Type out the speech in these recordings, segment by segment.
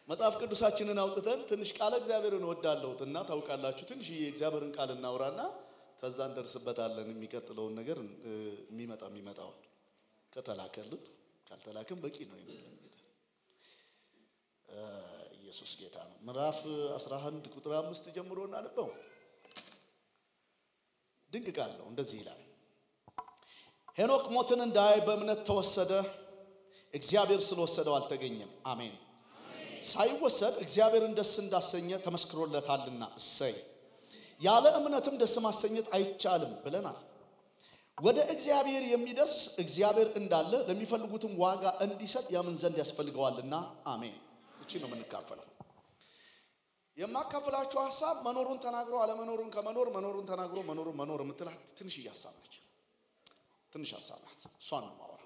መጽሐፍ ቅዱሳችንን አውጥተን ትንሽ ቃለ እግዚአብሔርን እወዳለሁት እና ታውቃላችሁ፣ ትንሽ የእግዚአብሔርን ቃል እናውራና ከዛ እንደርስበታለን። የሚቀጥለውን ነገር እ፣ የሚመጣ የሚመጣውን ከተላከልን ካልተላከም በቂ ነው የሚለን ጌታ እ፣ ኢየሱስ ጌታ ነው። ምዕራፍ 11 ቁጥር አምስት ጀምሮ እናነበው። ድንቅ ቃል ነው። እንደዚህ ይላል ሄኖክ ሞትን እንዳያይ በእምነት ተወሰደ፣ እግዚአብሔር ስለወሰደው አልተገኘም። አሜን። ሳይወሰድ እግዚአብሔርን ደስ እንዳሰኘ ተመስክሮለታልና እሰይ። ያለ እምነትም ደስ ማሰኘት አይቻልም ብለናል። ወደ እግዚአብሔር የሚደርስ እግዚአብሔር እንዳለ ለሚፈልጉትም ዋጋ እንዲሰጥ ያምን ዘንድ ያስፈልገዋልና አሜን። እቺ ነው የምንካፈለው። የማካፈላችሁ ሀሳብ መኖሩን ተናግሮ አለመኖሩን ከመኖር መኖሩን ተናግሮ መኖሩን መኖር የምትላት ትንሽዬ ሀሳብ ነች። ትንሽ ሀሳብ ናት። እሷን ነው ማወራ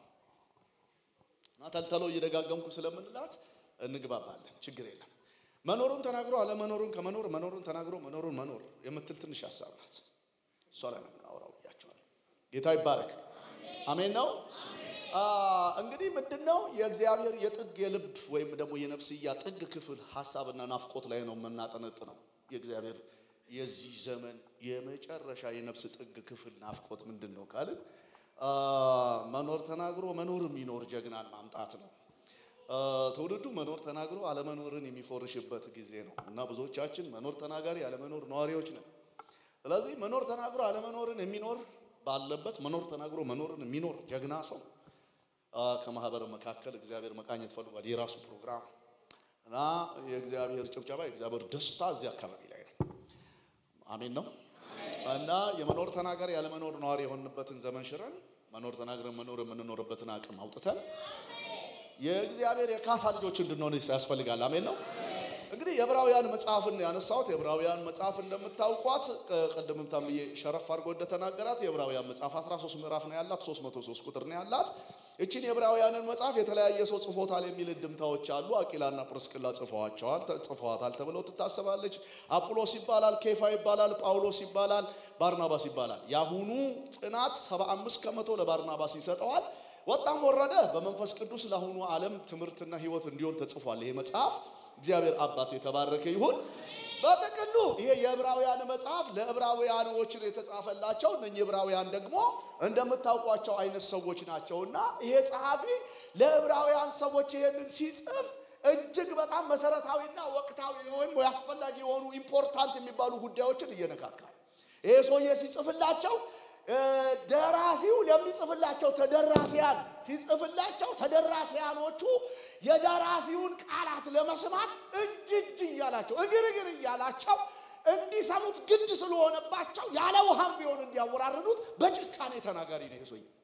እና ተልተሎ እየደጋገምኩ ስለምንላት እንግባባለን። ችግር የለም። መኖሩን ተናግሮ አለመኖሩን ከመኖር መኖሩን ተናግሮ መኖሩን መኖር የምትል ትንሽ ሀሳብ ናት። እሷ ላይ ነው የምናወራው ብያቸዋል። ጌታ ይባረክ። አሜን ነው። አ፣ እንግዲህ ምንድን ነው የእግዚአብሔር የጥግ የልብ ወይም ደግሞ የነፍስያ ጥግ ክፍል ሀሳብና ናፍቆት ላይ ነው የምናጠነጥነው። የእግዚአብሔር የዚህ ዘመን የመጨረሻ የነፍስ ጥግ ክፍል ናፍቆት ምንድን ነው ካልን አ፣ መኖር ተናግሮ መኖር የሚኖር ጀግናን ማምጣት ነው። አ፣ ትውልዱ መኖር ተናግሮ አለመኖርን የሚፎርሽበት ጊዜ ነው እና ብዙዎቻችን መኖር ተናጋሪ አለመኖር ነዋሪዎች ነን። ስለዚህ መኖር ተናግሮ አለመኖርን የሚኖር ባለበት መኖር ተናግሮ መኖርን የሚኖር ጀግና ሰው አ፣ ከማህበር መካከል እግዚአብሔር መቃኘት ፈልጓል። የራሱ ፕሮግራም እና የእግዚአብሔር ጭብጨባ የእግዚአብሔር ደስታ እዚህ አካባቢ ላይ ነው። አሜን ነው እና የመኖር ተናጋሪ ያለመኖር ነዋሪ የሆንበትን ዘመን ሽረን መኖር ተናግረን መኖር የምንኖርበትን አቅም አውጥተን የእግዚአብሔር የካሳ ልጆች እንድንሆን ያስፈልጋል። አሜን ነው። እንግዲህ የዕብራውያን መጽሐፍን ያነሳሁት የዕብራውያን መጽሐፍ እንደምታውቋት ቅድምም ታምዬ ሸረፍ አድርጎ እንደተናገራት የዕብራውያን መጽሐፍ 13 ምዕራፍ ነው ያላት፣ 303 ቁጥር ነው ያላት። እችን የዕብራውያንን መጽሐፍ የተለያየ ሰው ጽፎታል የሚል እድምታዎች አሉ። አቂላና ጵርስቅላ ጽፈዋቸዋል ጽፈዋታል ተብለው ትታሰባለች። አጵሎስ ይባላል፣ ኬፋ ይባላል፣ ጳውሎስ ይባላል፣ ባርናባስ ይባላል። የአሁኑ ጥናት 75 ከመቶ ለባርናባስ ይሰጠዋል። ወጣም ወረደ በመንፈስ ቅዱስ ለአሁኑ ዓለም ትምህርትና ሕይወት እንዲሆን ተጽፏል ይሄ መጽሐፍ። እግዚአብሔር አባት የተባረከ ይሁን። በጥቅሉ ይሄ የዕብራውያን መጽሐፍ ለዕብራውያኖች የተጻፈላቸው እነኚህ ዕብራውያን ደግሞ እንደምታውቋቸው አይነት ሰዎች ናቸውና ይሄ ጸሐፊ ለዕብራውያን ሰዎች ይሄንን ሲጽፍ እጅግ በጣም መሰረታዊና ወቅታዊ ወይም አስፈላጊ የሆኑ ኢምፖርታንት የሚባሉ ጉዳዮችን እየነካካል። ይሄ ሰውዬ ሲጽፍላቸው ደራሲው ለሚጽፍላቸው ተደራሲያን ሲጽፍላቸው ተደራሲያኖቹ የደራሲውን ቃላት ለመስማት እጅ እጅ እያላቸው እግር እግር እያላቸው እንዲሰሙት ግድ ስለሆነባቸው ያለ ውሃም ቢሆን እንዲያወራርዱት በጭካኔ ተናጋሪ ነው ይሄ ሰውዬ።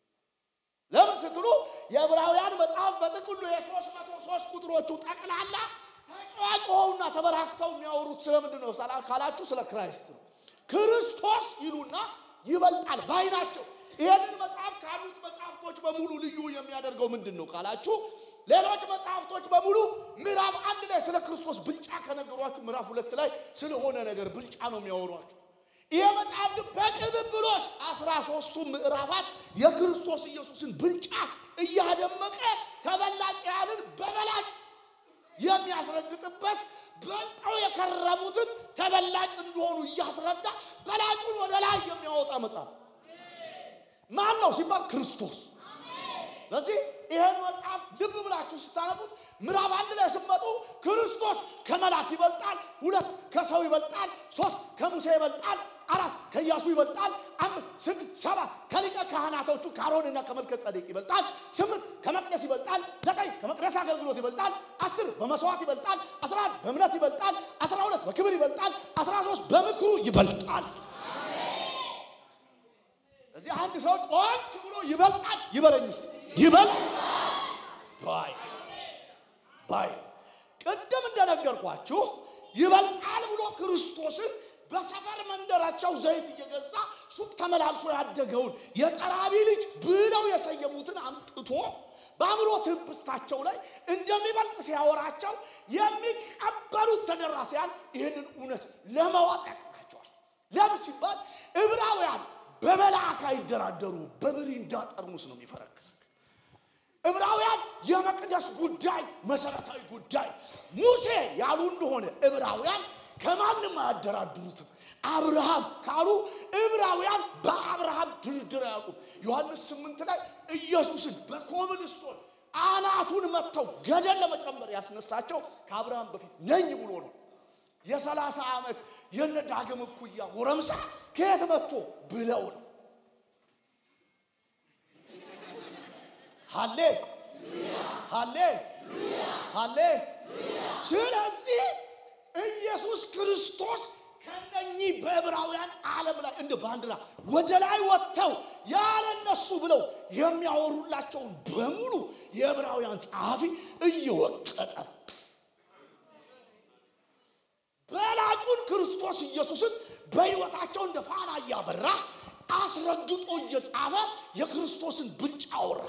ለምን ስትሉ የዕብራውያን መጽሐፍ በጥቅሉ የሶስት መቶ ሶስት ቁጥሮቹ ጠቅላላ ተጫዋጭውና ተበራክተው የሚያወሩት ስለምንድን ነው ካላችሁ ስለ ክራይስት ነው። ክርስቶስ ይሉና ይበልጣል ባይ ናቸው። ይሄንን መጽሐፍ ካሉት መጽሐፍቶች በሙሉ ልዩ የሚያደርገው ምንድን ነው ካላችሁ ሌሎች መጽሐፍቶች በሙሉ ምዕራፍ አንድ ላይ ስለ ክርስቶስ ብልጫ ከነገሯችሁ ምዕራፍ ሁለት ላይ ስለሆነ ነገር ብልጫ ነው የሚያወሯችሁ። ይሄ መጽሐፍ ግን በቅብብሎሽ አስራ ሶስቱ ምዕራፋት የክርስቶስ ኢየሱስን ብልጫ እያደመቀ ተበላጭያንን በበላጭ የሚያስረግጥበት በልጠው የከረሙትን ተበላጭ እንደሆኑ እያስረዳ በላጩን ወደ ላይ የሚያወጣ መጽሐፍ ማን ነው ሲባል ክርስቶስ። ስለዚህ ይህን መጽሐፍ ልብ ብላችሁ ስታነቡት ምዕራፍ አንድ ላይ ስትመጡ ክርስቶስ ከመላክ ይበልጣል፣ ሁለት ከሰው ይበልጣል፣ ሶስት ከሙሴ ይበልጣል፣ አራት ከኢያሱ ይበልጣል፣ አምስት ስድስት ሰባት ከሊቀ ካህናቶቹ ከአሮንና ከመልከ ጸዴቅ ይበልጣል፣ ስምንት ከመቅደስ ይበልጣል፣ ዘጠኝ ከመቅደስ አገልግሎት ይበልጣል፣ አስር በመስዋዕት ይበልጣል፣ አስራ አንድ በእምነት ይበልጣል፣ አስራ ሁለት በክብር ይበልጣል፣ አስራ ሶስት በምክሩ ይበልጣል። እዚህ አንድ ሰው ጮክ ብሎ ይበልጣል ይበለኝ እስቲ ይበልጣል ባይ ባይ ቅድም እንደነገርኳችሁ ይበልጣል ብሎ ክርስቶስን በሰፈር መንደራቸው ዘይት እየገዛ ሱቅ ተመላልሶ ያደገውን የጠራቢ ልጅ ብለው የሰየሙትን አምጥቶ በአእምሮ ትብስታቸው ላይ እንደሚበልጥ ሲያወራቸው የሚቀበሉት ተደራሲያን ይህንን እውነት ለማወቅ ያቅታቸዋል። ለምን ሲባል ዕብራውያን በመልአክ አይደራደሩ፣ በብሪንዳ ጠርሙስ ነው የሚፈረክስ። ዕብራውያን የመቅደስ ጉዳይ መሰረታዊ ጉዳይ ሙሴ ያሉ እንደሆነ ዕብራውያን ከማንም አያደራድሩትም። አብርሃም ካሉ ዕብራውያን በአብርሃም ድርድር አያውቁም። ዮሐንስ ስምንት ላይ ኢየሱስን በኮብልስቶን አናቱን መጥተው ገደል ለመጨመር ያስነሳቸው ከአብርሃም በፊት ነኝ ብሎ ነው። የሰላሳ ዓመት የነ ዳግም እኩያ ጎረምሳ ከየት መጥቶ ብለው ነው። ሃሌ ሃሌ ሃሌ። ስለዚህ ኢየሱስ ክርስቶስ ከነኚህ በዕብራውያን ዓለም ላይ እንደ ባንዲራ ወደ ላይ ወጥተው ያለነሱ ብለው የሚያወሩላቸውን በሙሉ የዕብራውያን ጸሐፊ እየወቀጠ በላጩን ክርስቶስ ኢየሱስን በሕይወታቸው እንደ ፋና እያበራ አስረግጦ እየጻፈ የክርስቶስን ብልጫ አወራ።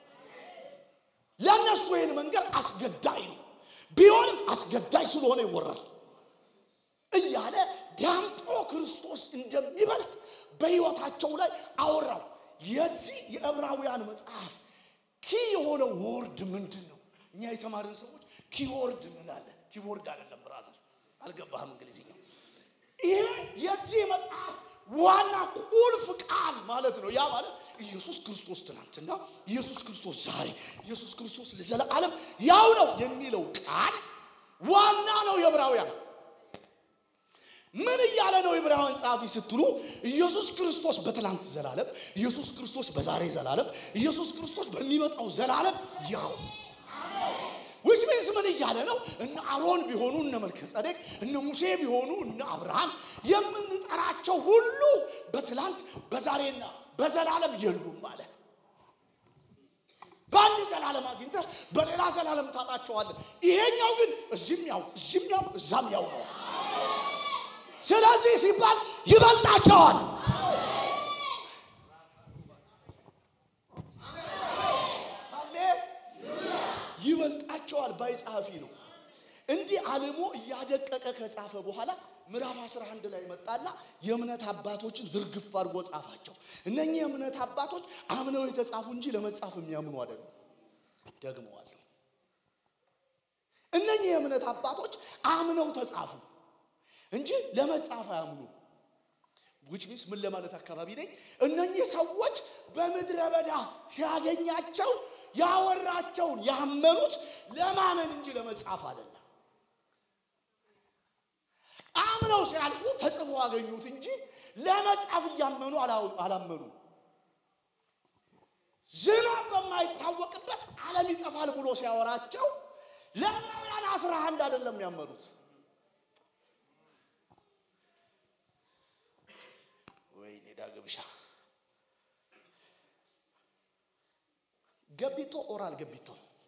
ለእነሱ ይህን መንገድ አስገዳይ ነው፣ ቢሆንም አስገዳይ ስለሆነ ይወራል እያለ ዳምጦ ክርስቶስ እንደሚበልጥ በሕይወታቸው ላይ አወራው። የዚህ የዕብራውያን መጽሐፍ ኪ የሆነው ወርድ ምንድን ነው? እኛ የተማርን ሰዎች ኪወርድ እንላለን። ኪቦርድ አይደለም ብራዘር፣ አልገባህም እንግሊዝኛው። ይሄ የዚህ መጽሐፍ ዋና ቁልፍ ቃል ማለት ነው። ያ ማለት ኢየሱስ ክርስቶስ ትናንትና፣ ኢየሱስ ክርስቶስ ዛሬ፣ ኢየሱስ ክርስቶስ ለዘለዓለም ያው ነው የሚለው ቃል ዋና ነው የዕብራውያን ምን እያለ ነው የዕብራውያን ጸሐፊ ስትሉ፣ ኢየሱስ ክርስቶስ በትላንት ዘላለም፣ ኢየሱስ ክርስቶስ በዛሬ ዘላለም፣ ኢየሱስ ክርስቶስ በሚመጣው ዘላለም ያው ዊች ሚንስ ምን እያለ ነው? እነ አሮን ቢሆኑ እነ መልከ ጸዴቅ እነ ሙሴ ቢሆኑ እነ አብርሃም የምንጠራቸው ሁሉ በትላንት በዛሬና በዘላለም የሉም አለ። በአንድ ዘላለም አግኝተህ በሌላ ዘላለም ታጣቸዋለህ። ይሄኛው ግን እዚህም ያው እዚህም ያው እዛም ያው ነው። ስለዚህ ሲባል ይበልጣቸዋል። ይበልጣቸዋል ባይ ጸሐፊ ነው። እንዲህ አልሞ እያደቀቀ ከጻፈ በኋላ ምዕራፍ 11 ላይ መጣና የእምነት አባቶችን ዝርግፍ አድርጎ ጻፋቸው። እነኚህ የእምነት አባቶች አምነው የተጻፉ እንጂ ለመጻፍ የሚያምኑ አይደሉም። ደግመዋለሁ። እነኚህ የእምነት አባቶች አምነው ተጻፉ እንጂ ለመጻፍ አያምኑ። ዊች ሚንስ ምን ለማለት አካባቢ ነኝ? እነኚህ ሰዎች በምድረ በዳ ሲያገኛቸው ያወራቸውን ያመኑት ለማመን እንጂ ለመጻፍ አይደለም። አምነው ሲያልፉ ተጽፎ አገኙት እንጂ ለመጻፍ እያመኑ አላመኑ። ዝናብ በማይታወቅበት ዓለም ይጠፋል ብሎ ሲያወራቸው ለዕብራውያን አስራ አንድ አይደለም ያመኑት። ወይኔ ዳግምሻ ገቢቶ ኦራል ገቢቶ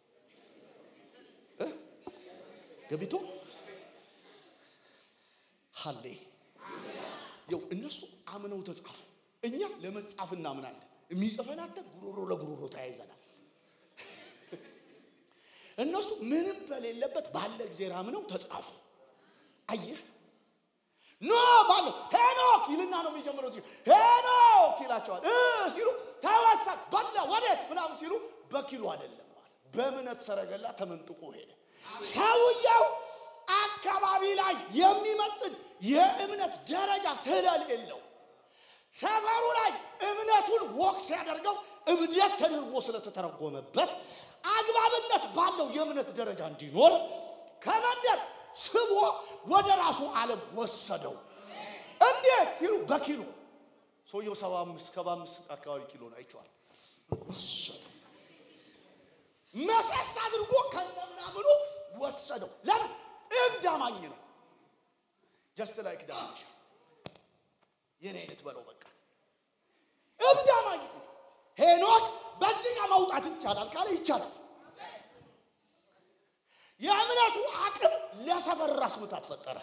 ገቢቶ ሀሌ ይው እነሱ አምነው ተጻፉ። እኛ ለመጻፍ እናምናለን። የሚጽፈን አተ ጉሮሮ ለጉሮሮ ተያይዘናል። እነሱ ምንም በሌለበት ባለ ጊዜ አምነው ተጻፉ። አየህ ኖ ባለ ሄኖክ ይልና ነው የሚጀምረው። ሲሉ ሄኖክ ይላቸዋል እ ሲሉ ተወሰድ በላ ወዴት ምናምን ሲሉ በኪሎ አይደለም ማለት በእምነት ሰረገላ ተመንጥቆ ሄደ። ሰውየው አካባቢ ላይ የሚመጥን የእምነት ደረጃ ስለሌለው ሰፈሩ ላይ እምነቱን ወቅ ሲያደርገው እብደት ተደርጎ ስለተተረጎመበት አግባብነት ባለው የእምነት ደረጃ እንዲኖር ከመንደር ስቦ ወደ ራሱ ዓለም ወሰደው። እንዴት ሲሉ በኪሎ ሰውየው ሰባ አምስት ከባ አምስት አካባቢ ኪሎ ነው አይቼዋለሁ። ወሰደው መሰስ አድርጎ ከነምናምኑ ወሰደው። ለምን እብድ አማኝ ነው። ጀስት ላይክ ዳንሻ የኔ አይነት በለው በቃ እብድ አማኝ ነው። ሄኖክ በዚህ ጋር መውጣት ይቻላል ካለ ይቻላል። የእምነቱ አቅም ለሰፈር ራስ ምታት ፈጠረ።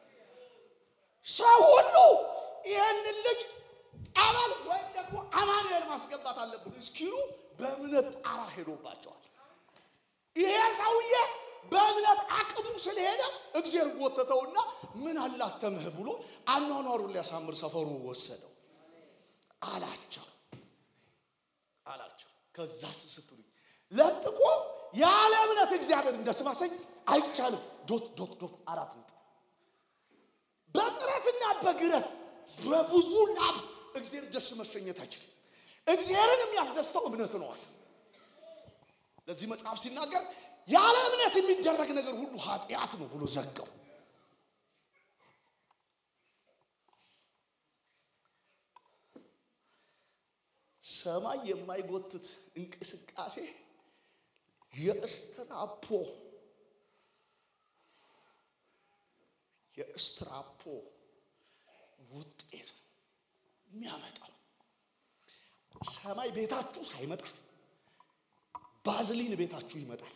ሰው ሁሉ ይህንን ልጅ ጠበል ወይም ደግሞ አማኑኤል ማስገባት አለብን እስኪሉ በእምነት ጣራ ሄዶባቸዋል። ይሄ ሰውዬ በእምነት አቅሙ ስለሄደ እግዜር ጎተተውና ምን አላተምህ ብሎ አኗኗሩን ሊያሳምር ሰፈሩ ወሰደው አላቸው አላቸው። ከዛ ስትሉኝ ለጥቆ ያለ እምነት እግዚአብሔር እንደ ስም አሰኝ አይቻልም። ዶት ዶት ዶት አራት ነጥብ። በጥረትና በግረት በብዙ ላብ እግዚአብሔር ደስ መሸኘት አይችልም። እግዚአብሔርን የሚያስደስተው እምነት ነዋል። ለዚህ መጽሐፍ ሲናገር ያለ እምነት የሚደረግ ነገር ሁሉ ኃጢአት ነው ብሎ ዘጋው። ሰማይ የማይጎትት እንቅስቃሴ የእስትራፖ የእስትራፖ ውጤት ነው የሚያመጣው። ሰማይ ቤታችሁ ሳይመጣ ባዝሊን ቤታችሁ ይመጣል።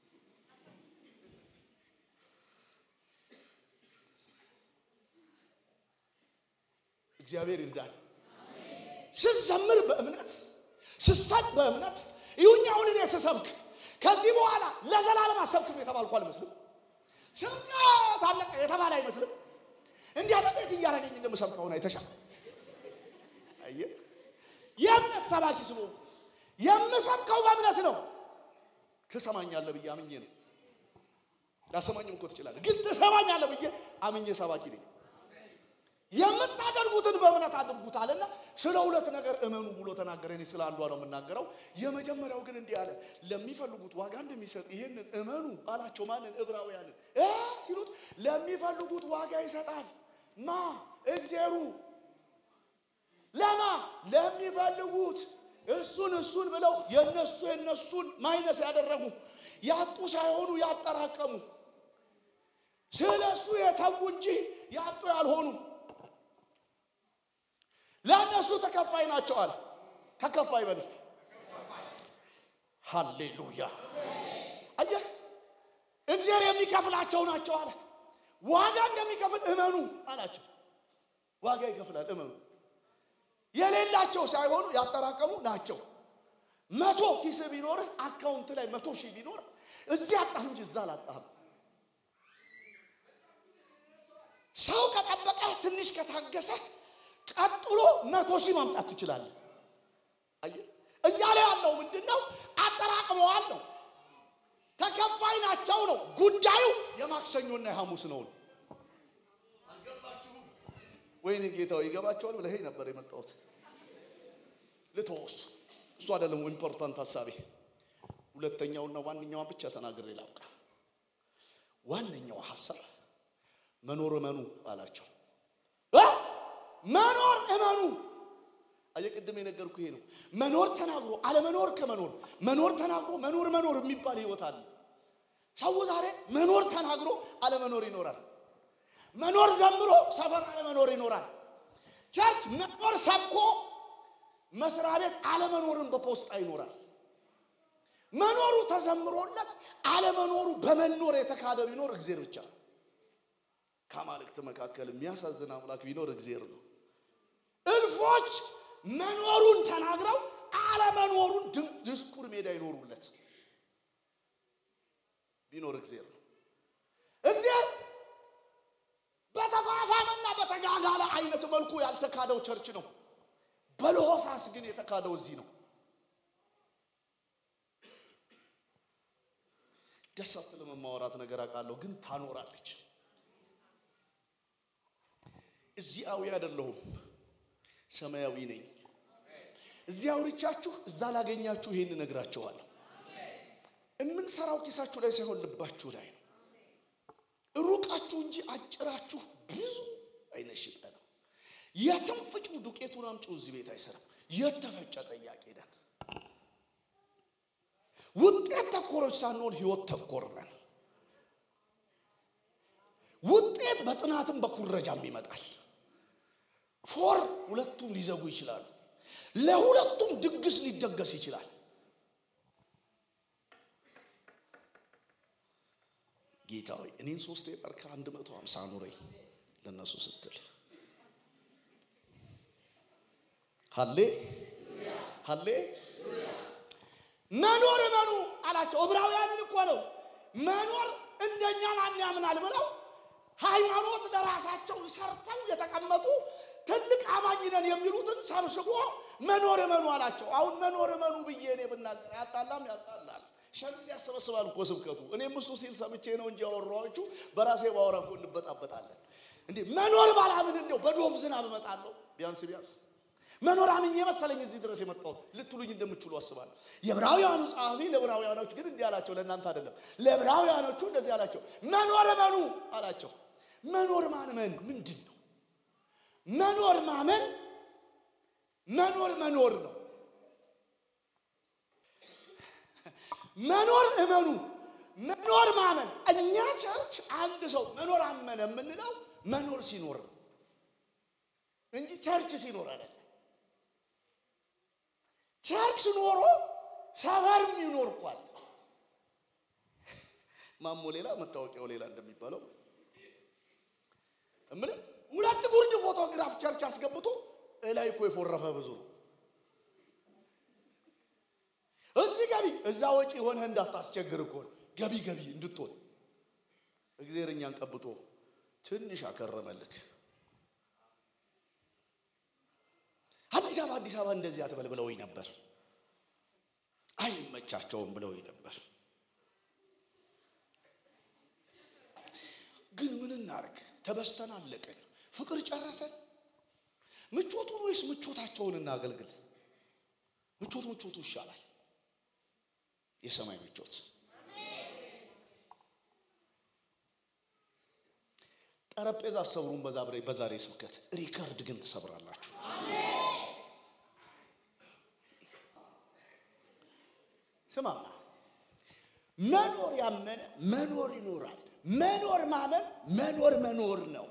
እግዚአብሔር ይርዳል። ስዘምር በእምነት ስሰጥ በእምነት ይሁኝ። አሁን እኔ ስሰብክ ከዚህ በኋላ ለዘላለም አሰብክም የተባልኩ አልመስልም። ስብከት አለቀ የተባለ አይመስልም። እንዲያ ጥቂት እያደረገኝ እንደምሰብከውን አይተሻል። አየህ፣ የእምነት ሰባኪ ስሙ የምሰብከው በእምነት ነው። ትሰማኛለህ ብዬ አምኜ ነው። ላሰማኝም እኮ ትችላለህ፣ ግን ትሰማኛለህ ብዬ አምኜ ሰባኪ ነኝ። የምታደርጉትን በእምነት አድርጉት አለና ስለ ሁለት ነገር እመኑ ብሎ ተናገረ። እኔ ስለ አንዷ ነው የምናገረው። የመጀመሪያው ግን እንዲህ አለ፣ ለሚፈልጉት ዋጋ እንደሚሰጥ ይሄንን እመኑ አላቸው። ማንን? ዕብራውያንን እ ሲሉት ለሚፈልጉት ዋጋ ይሰጣል። ማ? እግዚአብሔሩ። ለማ? ለሚፈልጉት እሱን እሱን ብለው የነሱ የነሱን ማይነስ ያደረጉ ያጡ ሳይሆኑ ያጠራቀሙ ስለ እሱ የተዉ እንጂ ያጡ ያልሆኑ ለእነሱ ተከፋይ ናቸው አለ። ተከፋይ በል እስቲ ሃሌሉያ። አየህ እግዚአብሔር የሚከፍላቸው ናቸው አለ። ዋጋ እንደሚከፍል እመኑ አላቸው። ዋጋ ይከፍላል፣ እመኑ። የሌላቸው ሳይሆኑ ያጠራቀሙ ናቸው። መቶ ኪስ ቢኖርህ አካውንት ላይ መቶ ሺህ ቢኖር እዚህ አጣህ እንጂ እዛ አላጣህም። ሰው ከጠበቀህ ትንሽ ከታገሰህ ቀጥሎ መቶ ሺህ ማምጣት ትችላለህ። አየህ እያለ ያለው ምንድን ነው? አጠራቅመዋል ነው። ተከፋይ ናቸው ነው። ጉዳዩ የማክሰኞና የሐሙስ ነው። አልገባችሁም? ወይኔ ጌታው ይገባቸዋል ብለህ ነበር የመጣሁት። ልተወስ እሱ አይደለም ኢምፖርታንት ሀሳቤ። ሁለተኛውና ዋነኛዋን ብቻ ተናግሬ ላብቃ። ዋነኛው ሀሳብ መኖር እመኑ አላቸው። መኖር እመኑ። አየቅድም የነገርኩ ይሄ ነው። መኖር ተናግሮ አለመኖር ከመኖር መኖር ተናግሮ መኖር መኖር የሚባል ህይወት አለ። ሰው ዛሬ መኖር ተናግሮ አለመኖር ይኖራል። መኖር ዘምሮ ሰፈር አለመኖር ይኖራል። ቸርች መኖር ሰብኮ መስሪያ ቤት አለመኖርን በፖስጣ ይኖራል። መኖሩ ተዘምሮለት አለመኖሩ በመኖር የተካደ ቢኖር እግዜር ብቻ ነው። ከአማልክት መካከል የሚያሳዝን አምላክ ቢኖር እግዜር ነው። እልፎች መኖሩን ተናግረው አለመኖሩን ድስኩር ሜዳ ይኖሩለት ቢኖር እግዜር ነው። እግዜር በተፋፋመና በተጋጋለ አይነት መልኩ ያልተካደው ቸርች ነው። በለሆሳስ ግን የተካደው እዚህ ነው። ደስ አትልም የማወራት ነገር አውቃለሁ፣ ግን ታኖራለች። እዚያዊ አይደለሁም፣ ሰማያዊ ነኝ። እዚህ አውርቻችሁ እዛ ላገኛችሁ ይሄን እነግራችኋለሁ። የምንሰራው ኪሳችሁ ላይ ሳይሆን ልባችሁ ላይ ነው። ሩቃችሁ እንጂ አጭራችሁ ብዙ አይነሽጠ ነው። የትም ፍጩ ዱቄቱን አምጪው እዚህ ቤት አይሰራም። የተፈጨ ጠያቂ ነን። ውጤት ተኮሮች ሳንሆን ህይወት ተኮር ነን። ውጤት በጥናትም በኩረጃም ይመጣል። ፎር ሁለቱም ሊዘጉ ይችላሉ። ለሁለቱም ድግስ ሊደገስ ይችላል። ጌታ ሆይ እኔን ሶስቴ ቀር ከአንድ መቶ ሀምሳ ኑረኝ ለእነሱ ስትል ሀሌ ሀሌ መኖር እመኑ አላቸው። ዕብራውያንን እኮ ነው መኖር እንደኛ ማን ያምናል ብለው ሃይማኖት ለራሳቸው ሰርተው የተቀመጡ ትልቅ አማኝ ነን የሚሉትን ሰብስቦ መኖር እመኑ አላቸው። አሁን መኖር እመኑ ብዬ እኔ ብናገር ያጣላም ያጣላል። ሸሚዝ ያሰበስባል እኮ ስብከቱ። እኔም እሱ ሲል ሰምቼ ነው እንጂ ያወራኋችሁ በራሴ ባወራ እኮ እንበጣበጣለን። እንዴ መኖር ባላምን እንደው በዶፍ ዝናብ እመጣለሁ ቢያንስ ቢያንስ መኖር አምኜ መሰለኝ እዚህ ድረስ የመጣሁት ልትሉኝ እንደምችሉ አስባለሁ። የዕብራውያኑ ጸሐፊ ለዕብራውያኖች ግን እንዲህ አላቸው፣ ለእናንተ አይደለም። ለዕብራውያኖቹ እንደዚህ አላቸው፣ መኖር እመኑ አላቸው። መኖር ማመን ምንድን ነው? መኖር ማመን መኖር መኖር ነው። መኖር እመኑ፣ መኖር ማመን። እኛ ቸርች አንድ ሰው መኖር አመነ የምንለው መኖር ሲኖር ነው እንጂ ቸርች ሲኖር አይደለም። ቸርች ኖሮ ሰፈርም ይኖር እኳል ማሞ ሌላ መታወቂያው ሌላ እንደሚባለው እምልህ ሁለት ጉርድ ፎቶግራፍ ቸርች አስገብቶ እላይ እኮ የፎረፈ ብዙ ነው። እዚህ ገቢ እዛ ወጪ ሆነህ እንዳታስቸግር እኮ ነው። ገቢ ገቢ እንድትሆን እግዚአብሔር እኛን ቀብቶ ትንሽ አከረመልክ። አዲስ አበባ አዲስ አበባ እንደዚህ አትበል ብለውኝ ነበር። አይመቻቸውም ብለውኝ ነበር። ግን ምን እናርግ? ተበስተን አለቅን። ፍቅር ጨረሰን። ምቾቱን ወይስ ምቾታቸውን እናገልግል? ምቾት ምቾቱ ይሻላል። የሰማይ ምቾት ጠረጴዛ አሰብሩን በዛሬ ስብከት ሪከርድ ግን ትሰብራላችሁ። ስማማ መኖር ያመነ መኖር ይኖራል። መኖር ማመን መኖር መኖር ነው።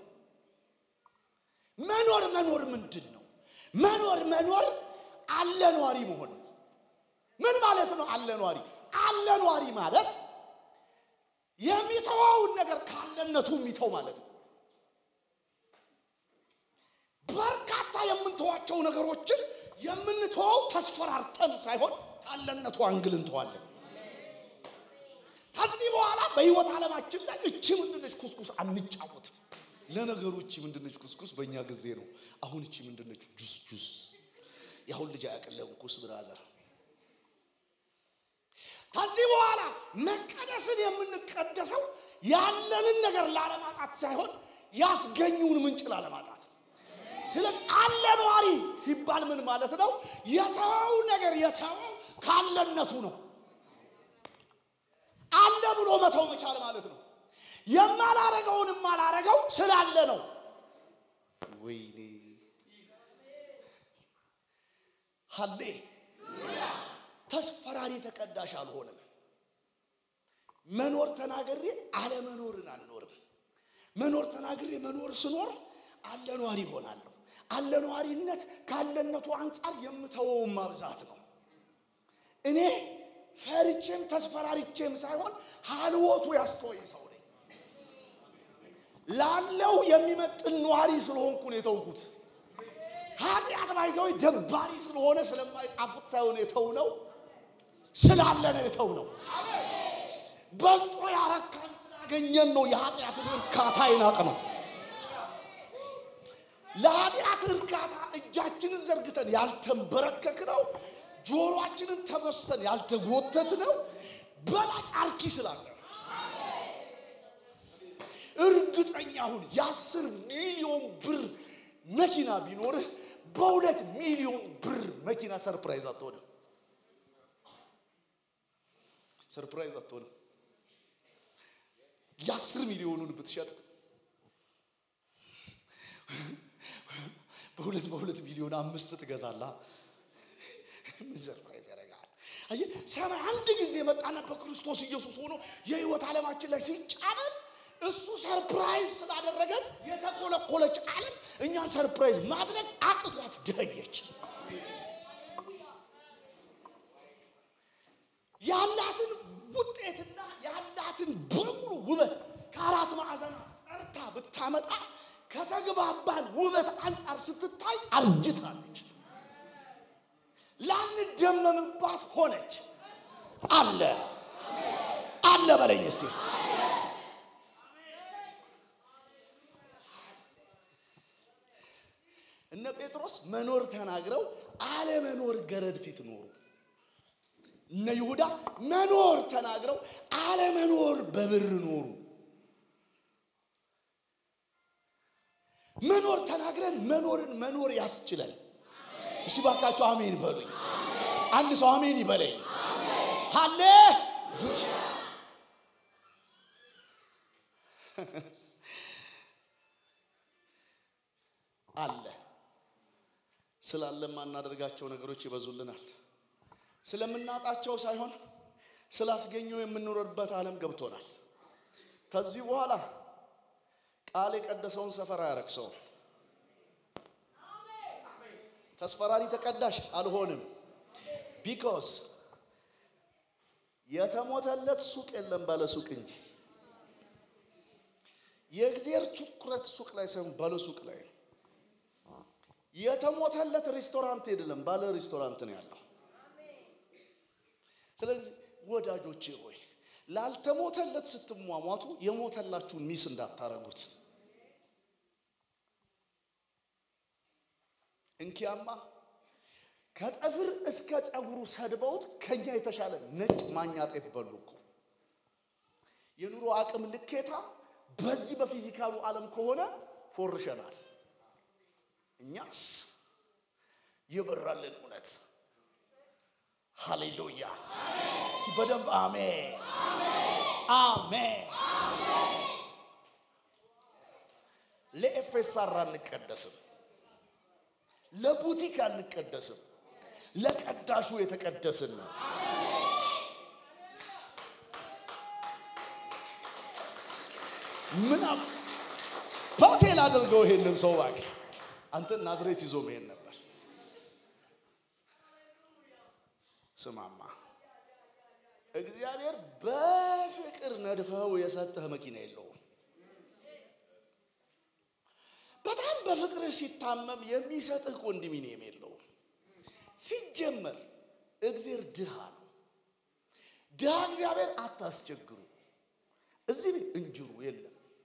መኖር መኖር ምንድን ነው? መኖር መኖር አለኗሪ መሆን ነው። ምን ማለት ነው? አለኗሪ አለኗሪ ማለት የሚተወውን ነገር ካለነቱ የሚተው ማለት ነው። በርካታ የምንተዋቸው ነገሮችን የምንተወው ተስፈራርተን ሳይሆን ካለነቱ አንግል እንተዋለን። ከዚህ በኋላ በህይወት ዓለማችን ላይ እቺ ምንድነች ኩስኩስ አንጫወትም። ለነገሩ እቺ ምንድነች ኩስኩስ በእኛ ጊዜ ነው። አሁን እቺ ምንድነች ጁስ ጁስ። የአሁን ልጅ አያቀለም ኩስ ብራዘር። ከዚህ በኋላ መቀደስን የምንቀደሰው ያለንን ነገር ላለማጣት ሳይሆን ያስገኙን ምንጭ ላለማጣት። ስለዚህ አለ ነዋሪ ሲባል ምን ማለት ነው? የተወው ነገር የተወው ካለነቱ ነው። አለ ብሎ መተው መቻል ማለት ነው። የማላረገውን የማላረገው ስላለ ነው። ወይኔ ሀሌ ተስፈራሪ ተቀዳሽ አልሆንም። መኖር ተናግሬ አለመኖርን አልኖርም። መኖር ተናግሬ መኖር ስኖር አለኗሪ ይሆናለሁ። አለኗሪነት ካለነቱ አንጻር የምተወውን ማብዛት ነው። እኔ ፈርቼም ተስፈራሪቼም ሳይሆን ሀልወቱ ያስተወኝ ሰው ነኝ። ላለው የሚመጥን ነዋሪ ስለሆንኩ ነው የተውኩት። ኃጢአት ባይዘው ደባሪ ስለሆነ ስለማይጣፍጥ ሳይሆን የተው ነው ስላለ ነው የተው ነው። በልጦ ያረካን ስላገኘን ነው የኃጢአትን እርካታ ይናቅ ነው። ለኃጢአት እርካታ እጃችንን ዘርግተን ያልተንበረከክ ነው። ጆሮአችንን ተመስተን ያልተጎተት ነው። በላጭ አርኪ ስላለ እርግጠኛ ሁን። የአስር ሚሊዮን ብር መኪና ቢኖርህ በሁለት ሚሊዮን ብር መኪና ሰርፕራይዝ አትሆንም። ሰርፕራይዝ አትሆንም። የአስር ሚሊዮኑን ብትሸጥ በሁለት በሁለት ሚሊዮን አምስት ትገዛላ። ምን ሰርፕራይዝ ያደርጋል? አየህ፣ ሰማይ አንድ ጊዜ መጣና በክርስቶስ ኢየሱስ ሆኖ የህይወት ዓለማችን ላይ ሲጫነን እሱ ሰርፕራይዝ ስላደረገን የተኮለኮለች ዓለም እኛን ሰርፕራይዝ ማድረግ አቅቷት ደኸየች። ያላትን ውጤትና ያላትን በሙሉ ውበት ከአራት ማዕዘን ጠርታ ብታመጣ ከተግባባን ውበት አንጻር ስትታይ አርጅታለች። ላንደመምባት ሆነች። አለ አለ በለኝ እስቲ እነ ጴጥሮስ መኖር ተናግረው አለመኖር ገረድ ፊት ኖሩ። እነ ይሁዳ መኖር ተናግረው አለመኖር በብር ኖሩ። መኖር ተናግረን መኖርን መኖር ያስችላል። እስቲ ባካችሁ አሜን በሉኝ። አንድ ሰው አሜን ይበለኝ። ሃሌ አለ ስላለ የማናደርጋቸው ነገሮች ይበዙልናል። ስለምናጣቸው ሳይሆን ስላስገኙ የምንኖርበት ዓለም ገብቶናል። ከዚህ በኋላ ቃል የቀደሰውን ሰፈር አያረክሰውም። ተስፈራሪ ተቀዳሽ አልሆንም። ቢኮዝ የተሞተለት ሱቅ የለም ባለ ሱቅ እንጂ የእግዚአብሔር ትኩረት ሱቅ ላይ ሳይሆን ባለ ሱቅ ላይ ነው። የተሞተለት ሬስቶራንት አይደለም ባለ ሬስቶራንት ነው ያለው። ስለዚህ ወዳጆቼ ሆይ ላልተሞተለት ስትሟሟቱ የሞተላችሁን ሚስ እንዳታረጉት። እንኪያማ ከጠፍር እስከ ፀጉሩ ሰድበውት ከኛ የተሻለ ነጭ ማኛ ጤፍ በሉ እኮ። የኑሮ አቅም ልኬታ በዚህ በፊዚካሉ ዓለም ከሆነ ፎርሸናል። እኛስ የበራልን እውነት ሃሌሉያ! እስቲ በደንብ አሜን አሜን። ለኤፌሳር አንቀደስም፣ ለቡቲክ አንቀደስም፣ ለቀዳሹ የተቀደስን ነው። ምን ሆቴል አድርገው ይሄንን ሰው እባክህ አንተ ናዝሬት ይዞ መሄድ ነበር። ስማማ እግዚአብሔር በፍቅር ነድፈው የሰጠህ መኪና የለውም። በጣም በፍቅርህ ሲታመም የሚሰጥህ ኮንዶሚኒየም የለውም። ሲጀመር እግዚአብሔር ድሃ ነው። ድሃ እግዚአብሔር አታስቸግሩ። እዚህ ቤት እንጅሩ የለም።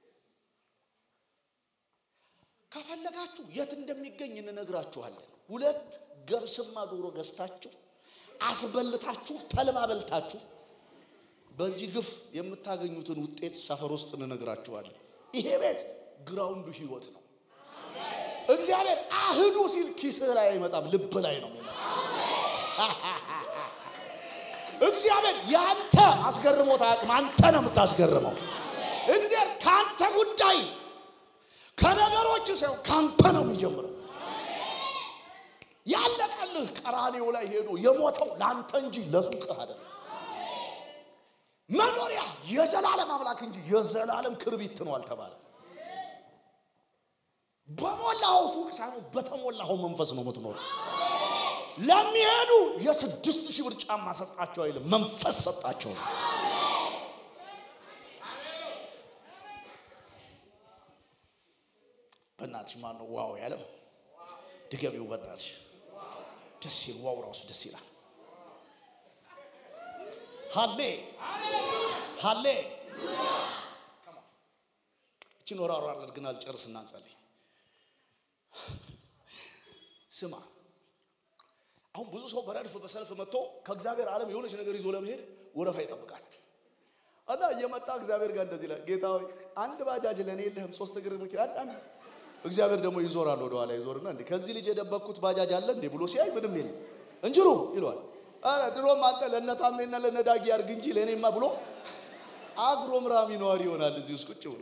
ከፈለጋችሁ የት እንደሚገኝ እንነግራችኋለን። ሁለት ገብስማ ዶሮ ገዝታችሁ አስበልታችሁ ተልባ በልታችሁ በዚህ ግፍ የምታገኙትን ውጤት ሰፈር ውስጥ እንነግራችኋለን። ይሄ ቤት ግራውንዱ ህይወት ነው። እግዚአብሔር አህዱ ሲል ኪስህ ላይ አይመጣም፣ ልብ ላይ ነው የሚመጣ። እግዚአብሔር ያንተ አስገርሞት አያውቅም፣ አንተ ነው የምታስገርመው። እግዚአብሔር ከአንተ ጉዳይ ከነገሮች ሳይሆን ከአንተ ነው የሚጀምረው። ያለቀልህ ቀራኔው ላይ ሄዶ የሞተው ለአንተ እንጂ ለሱቅህ አይደለም። መኖሪያ የዘላለም አምላክ እንጂ የዘላለም ክርቢት ነው አልተባለ። በሞላኸው ሱቅ ሳይሆን በተሞላኸው መንፈስ ነው የምትኖረው። ለሚሄዱ የስድስት ሺህ ብር ጫማ ሰጣቸው አይልም፣ መንፈስ ሰጣቸው። በእናትሽ ማን ነው ዋው ያለው? ድገሚው በእናትሽ ደስ ይል ዋው ራሱ ደስ ይላል። ሃሌ ሃሌ እችን ወራሯ አድርገን አልጨርስ እናንጸልይ። ስማ አሁን ብዙ ሰው በረድፍ በሰልፍ መጥቶ ከእግዚአብሔር ዓለም የሆነች ነገር ይዞ ለመሄድ ወረፋ ይጠብቃል። እና እየመጣ እግዚአብሔር ጋር እንደዚህ ይላል፣ ጌታ ሆይ አንድ ባጃጅ ለእኔ የለህም፣ ሶስት እግር መኪና አንድ አንድ እግዚአብሔር ደግሞ ይዞራል ወደ ኋላ ይዞርና እንዴ ከዚህ ልጅ የደበቅኩት ባጃጅ አለ እንዴ ብሎ ሲያይ ምንም የለም እንጅሩ ይለዋል። አረ ድሮም አንተ ለነታሜና ለነዳጊ አርግ እንጂ ለእኔማ ብሎ አግሮምራሚ ነዋሪ ይሆናል እዚህ ውስጥ ቁጭ ብሎ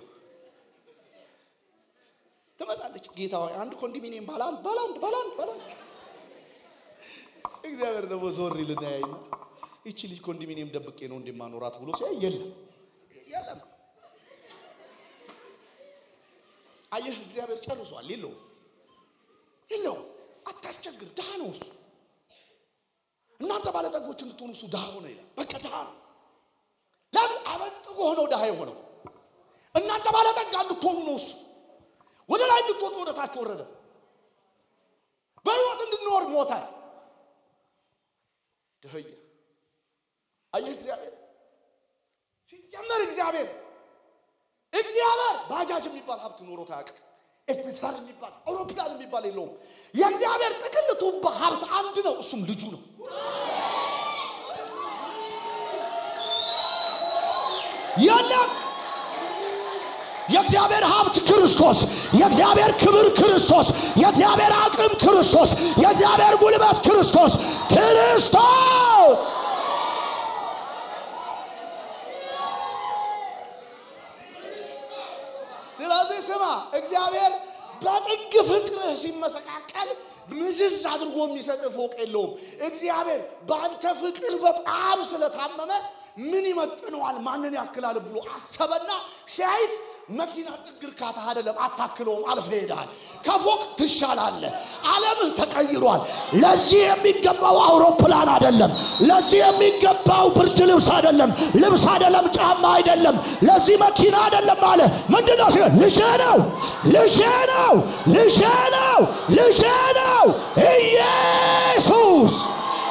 ትመጣለች። ጌታ ሆይ አንድ ኮንዶሚኒየም ባላንድ ባላንድ ባላንድ ባላንድ እግዚአብሔር ደግሞ ዞር ይልና ያይና ይቺ ልጅ ኮንዶሚኒየም ደብቄ ነው እንደማኖራት ብሎ ሲያይ የለም የለም አየህ እግዚአብሔር ጨርሷል። የለውም የለውም። አታስቸግር። ድሃ ነው እሱ። እናንተ ባለጠጎች እንድትሆኑ እሱ ድሃ ሆነ ይላል። በቃ ድሃ ነው። ለምን አበጥጎ ሆነው ድሃ የሆነው እናንተ ባለጠጋ እንድትሆኑ ነው እሱ። ወደ ላይ እንድትወጡ ወደ ታች ወረደ። በሕይወት እንድንኖር ሞተ። ድህየ አየህ እግዚአብሔር ሲጀመር እግዚአብሔር እግዚአብሔር ባጃጅ የሚባል ሀብት ኖሮት አያውቅም። ኤፌሳር የሚባል አውሮፕላን የሚባል የለውም። የእግዚአብሔር ጥቅል ቱባ ሀብት አንድ ነው፣ እሱም ልጁ ነው። የለም። የእግዚአብሔር ሀብት ክርስቶስ፣ የእግዚአብሔር ክብር ክርስቶስ፣ የእግዚአብሔር አቅም ክርስቶስ፣ የእግዚአብሔር ጉልበት ክርስቶስ ክርስቶስ ስለዚህ ስማ፣ እግዚአብሔር በጥግ ፍቅርህ ሲመሰቃቀል ምዝዝ አድርጎ የሚሰጥ ፎቅ የለውም። እግዚአብሔር በአንተ ፍቅር በጣም ስለታመመ ምን ይመጥነዋል፣ ማንን ያክላል ብሎ አሰበና ሲያይት መኪና ጥግ እርካታ አይደለም፣ አታክለውም፣ አልፈ ሄዳል። ከፎቅ ትሻላለህ። ዓለምህ ተቀይሯል። ለዚህ የሚገባው አውሮፕላን አይደለም። ለዚህ የሚገባው ብርድ ልብስ አይደለም፣ ልብስ አይደለም፣ ጫማ አይደለም፣ ለዚህ መኪና አይደለም አለ። ምንድን ነው ሲሆን ልጄ ነው፣ ልጄ ነው፣ ልጄ ነው፣ ልጄ ነው ኢየሱስ።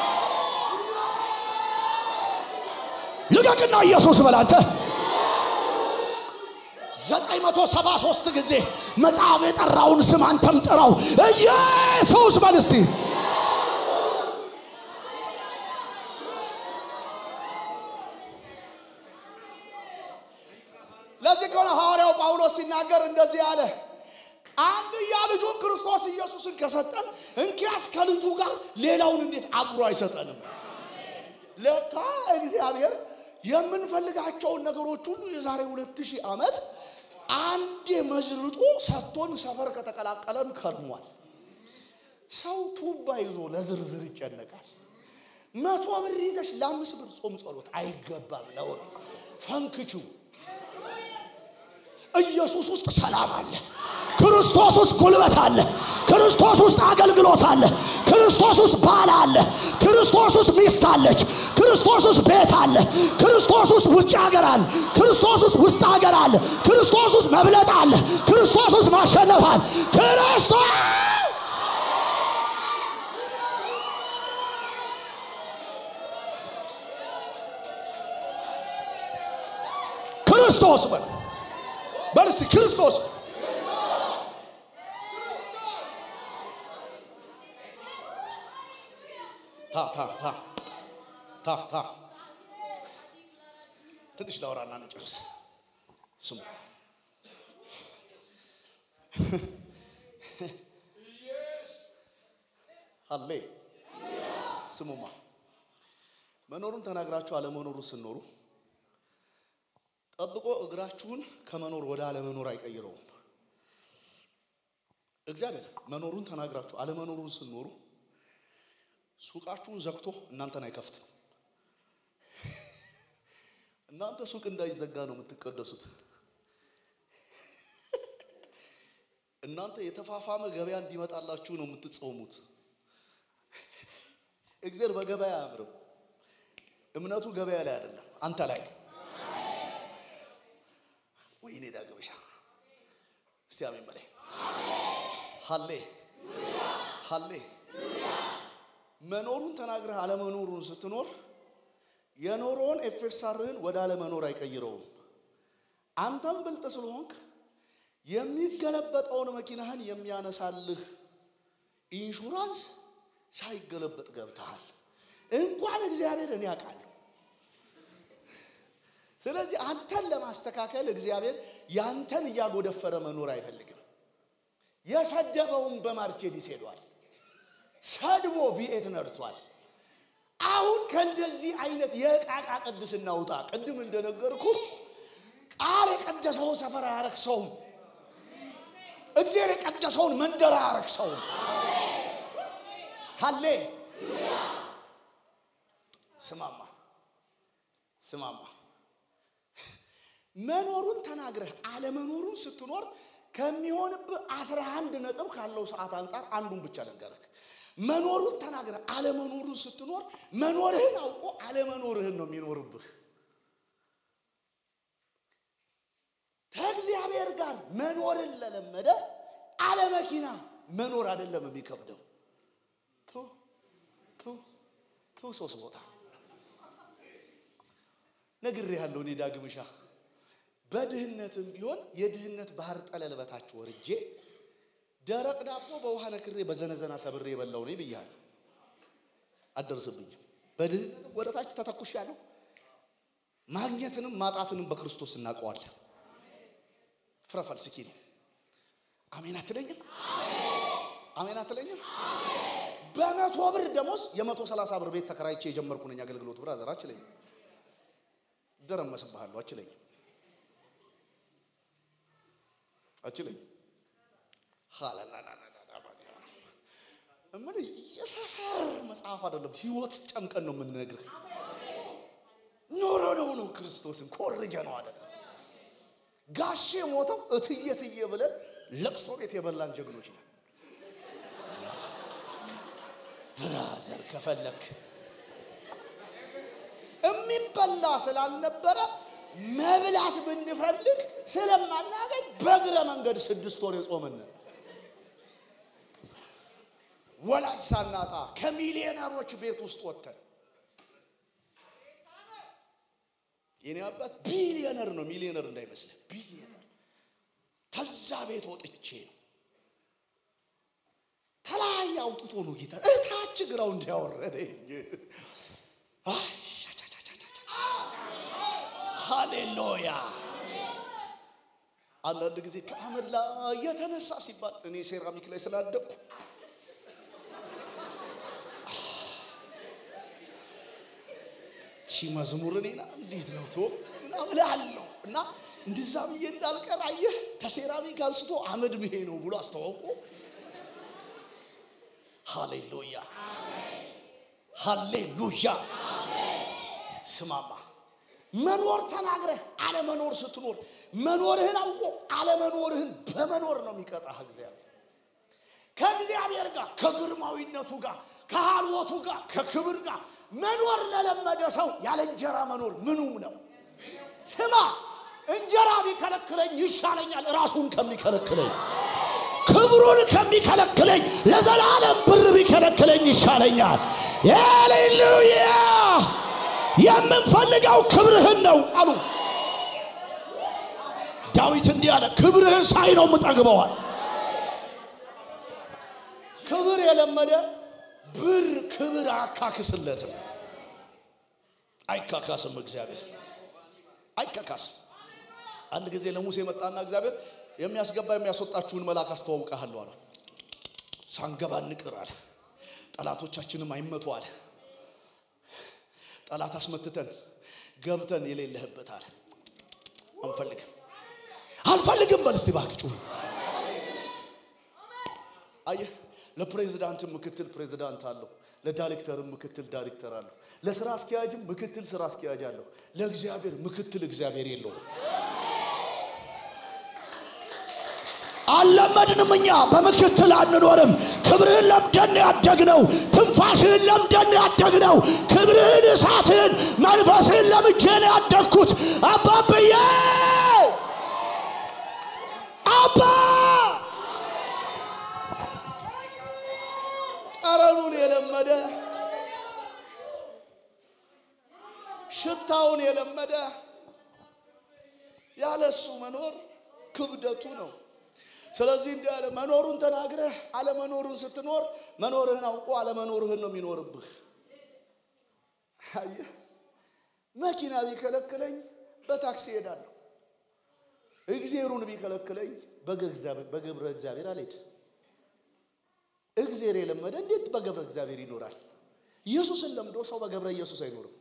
ልቀቅና ኢየሱስ በላንተ ዘጠኝ መቶ ሰባ ሶስት ጊዜ መጽሐፍ የጠራውን ስም አንተም ጥራው። ኢየሱስ በል እስቲ። ለዚህ ከሆነ ሐዋርያው ጳውሎስ ሲናገር እንደዚህ አለ። አንድያ ልጁን ክርስቶስ ኢየሱስን ከሰጠን እንኪያስ ከልጁ ጋር ሌላውን እንዴት አብሮ አይሰጠንም? ለካ እግዚአብሔር የምንፈልጋቸውን ነገሮች ሁሉ የዛሬ ሁለት ሺህ ዓመት አንዴ መዝርጦ ሰጥቶን ሰፈር ከተቀላቀለን ከርሟል። ሰው ቱባ ይዞ ለዝርዝር ይጨነቃል። መቶ ብር ይዘሽ ለአምስት ብር ጾም ጸሎት አይገባም። ነውር ፈንክቹ ኢየሱስ ውስጥ ሰላም አለ። ክርስቶስ ውስጥ ጉልበት አለ። ክርስቶስ ውስጥ አገልግሎት አለ። ክርስቶስ ውስጥ ባል አለ። ክርስቶስ ውስጥ ሚስት አለች። ክርስቶስ ውስጥ ቤት አለ። ክርስቶስ ውስጥ ውጭ ሀገር አለ። ክርስቶስ ውስጥ ውስጥ ሀገር አለ። ክርስቶስ ውስጥ መብለጥ አለ። ክርስቶስ ውስጥ ማሸነፍ አለ። ክርስቶስ ክርስቶስ በል በል እስቲ ክርስቶስ ታ ታ ታ ታ ታ ትንሽ ላውራና እንጨርስ። ስሙ አሌ ስሙማ መኖሩን ተናግራችሁ አለመኖሩን ስኖሩ ጠብቆ እግራችሁን ከመኖር ወደ አለመኖር አይቀይረውም። እግዚአብሔር መኖሩን ተናግራችሁ አለመኖሩን ስኖሩ ሱቃችሁን ዘግቶ እናንተን አይከፍትም። እናንተ ሱቅ እንዳይዘጋ ነው የምትቀደሱት። እናንተ የተፋፋመ ገበያ እንዲመጣላችሁ ነው የምትጾሙት። እግዚአብሔር በገበያ አያምርም። እምነቱ ገበያ ላይ አይደለም፣ አንተ ላይ ነው። ወይኔ ዳግመሻ እስቲ አሜን በላይ ሀሌ ሀሌ መኖሩን ተናግረህ አለመኖሩን ስትኖር የኖረውን ኤፌሳርህን ወደ አለመኖር አይቀይረውም። አንተም ብልጥ ስለሆንክ የሚገለበጠውን መኪናህን የሚያነሳልህ ኢንሹራንስ ሳይገለበጥ ገብተሃል። እንኳን እግዚአብሔር እኔ አውቃለሁ። ስለዚህ አንተን ለማስተካከል እግዚአብሔር ያንተን እያጎደፈረ መኖር አይፈልግም። የሰደበውን በማርቼዲስ ሄዷል። ሰድቦ ቪኤት ነድቷል። አሁን ከእንደዚህ አይነት የዕቃቃ ቅድስና ውጣ። ቅድም እንደነገርኩ ቃል የቀደሰውን ሰፈር አያረክሰውም። እግዚአብሔር የቀደሰውን መንደር አያረክሰውም። ሀሌ ስማማ ስማማ መኖሩን ተናግረህ አለመኖሩን ስትኖር ከሚሆንብህ አስራ አንድ ነጥብ ካለው ሰዓት አንጻር አንዱን ብቻ ነገርህ። መኖሩን ተናግረህ አለመኖሩን ስትኖር መኖርህን አውቆ አለመኖርህን ነው የሚኖርብህ። ከእግዚአብሔር ጋር መኖርን ለለመደ አለመኪና መኖር አይደለም የሚከብደው። ቱ ቱ ቱ ሶስት ቦታ ነግሬሃለሁ እኔ ዳግምሻ በድህነትም ቢሆን የድህነት ባህር ጠለል በታች ወርጄ ደረቅ ዳቦ በውሃ ነክሬ በዘነዘና ሰብሬ የበላው ነኝ ብያለሁ። አደርስብኝም። በድህነት ወደ ታች ተተኩሻለሁ። ማግኘትንም ማጣትንም በክርስቶስ እናውቀዋለን። ፍረፈል ስኪ ነው። አሜን አትለኝም? አሜን አትለኝም? በመቶ ብር ደሞዝ የመቶ ሰላሳ ብር ቤት ተከራይቼ የጀመርኩ ነኝ አገልግሎት ብራዘር አችለኝም። ደረመስብሃለሁ አችለኝም አችለኝም ምን የሰፈር መጽሐፍ አይደለም፣ ህይወት ጨምቀን ነው የምንነግርህ። ኖሮ ነው ነው ክርስቶስን ኮርጀ ነው አይደለም። ጋሼ ሞተው እትዬ ትዬ ብለን ለቅሶ ቤት የበላን ጀግኖች ነን። ብራዘር ከፈለክ የሚበላ ስላልነበረ መብላት ብንፈልግ ስለማናገኝ በእግረ መንገድ ስድስት ወር የጾምን ወላጅ ሳናጣ ከሚሊዮነሮች ቤት ውስጥ ወጥተን የኔ አባት ቢሊዮነር ነው፣ ሚሊዮነር እንዳይመስልህ ቢሊዮነር። ከዛ ቤት ወጥቼ ነው ከላይ አውጥቶ ነው ጌታ እታች ግራው እንዲያወረደኝ። ሃሌሉያ። አንዳንድ ጊዜ ከአመድ ላይ የተነሳ ሲባል እኔ ሴራሚክ ላይ ስላደኩ ቺ መዝሙር እኔና እንዴት ነው ቶ እና እላለሁ እና እንደዛ ብዬ እንዳልቀር አየህ፣ ከሴራሚክ አንስቶ አመድ ብሄ ነው ብሎ አስተዋውቆ ሃሌሉያ ሃሌሉያ። ስማማ መኖር ተናግረህ አለመኖር ስትኖር መኖርህን አውቆ አለመኖርህን በመኖር ነው የሚቀጣህ እግዚአብሔር። ከእግዚአብሔር ጋር ከግርማዊነቱ ጋር ከሃልወቱ ጋር ከክብር ጋር መኖር ለለመደ ሰው ያለ እንጀራ መኖር ምኑም ነው። ስማ እንጀራ ቢከለክለኝ ይሻለኛል ራሱን ከሚከለክለኝ ክብሩን ከሚከለክለኝ ለዘላለም ብር ቢከለክለኝ ይሻለኛል። ሃሌሉያ! የምንፈልገው ክብርህን ነው አሉ ዳዊት። እንዲህ አለ፣ ክብርህን ሳይ ነው የምጠግበዋል። ክብር የለመደ ብር ክብር አካክስለትም፣ አይካካስም። እግዚአብሔር አይካካስም። አንድ ጊዜ ለሙሴ መጣና እግዚአብሔር የሚያስገባ የሚያስወጣችሁን መልአክ አስተዋውቃለሁ አለ። ሳንገባ እንቅር አለ። ጠላቶቻችንም አይመቱ አለ። ጠላት አስመትተን ገብተን የሌለህበት አለ። አንፈልግም አልፈልግም በል እስቲ እባክህ ጩህ። አየህ ለፕሬዚዳንትም ምክትል ፕሬዚዳንት አለው። ለዳይሬክተርም ምክትል ዳይሬክተር አለው። ለስራ አስኪያጅም ምክትል ስራ አስኪያጅ አለው። ለእግዚአብሔር ምክትል እግዚአብሔር የለውም። አልለመድንም። እኛ በምክትል አንኖርም። ክብርህን ለምደን ያደግነው፣ ትንፋሽህን ለምደን ያደግነው፣ ክብርህን፣ እሳትህን፣ መንፈስህን ለምጄን ያደግኩት አባብዬ አባ ጠረኑን የለመደ ሽታውን የለመደ ያለ እሱ መኖር ክብደቱ ነው። ስለዚህ እንዲህ አለ፣ መኖሩን ተናግረህ አለመኖሩን ስትኖር መኖርህን አውቆ አለመኖርህን ነው የሚኖርብህ። አየህ፣ መኪና ቢከለክለኝ በታክሲ እሄዳለሁ። እግዜሩን ቢከለክለኝ በገብረ እግዚአብሔር አልሄድም። እግዜር የለመደ እንዴት በገብረ እግዚአብሔር ይኖራል? ኢየሱስን ለምዶ ሰው በገብረ ኢየሱስ አይኖርም።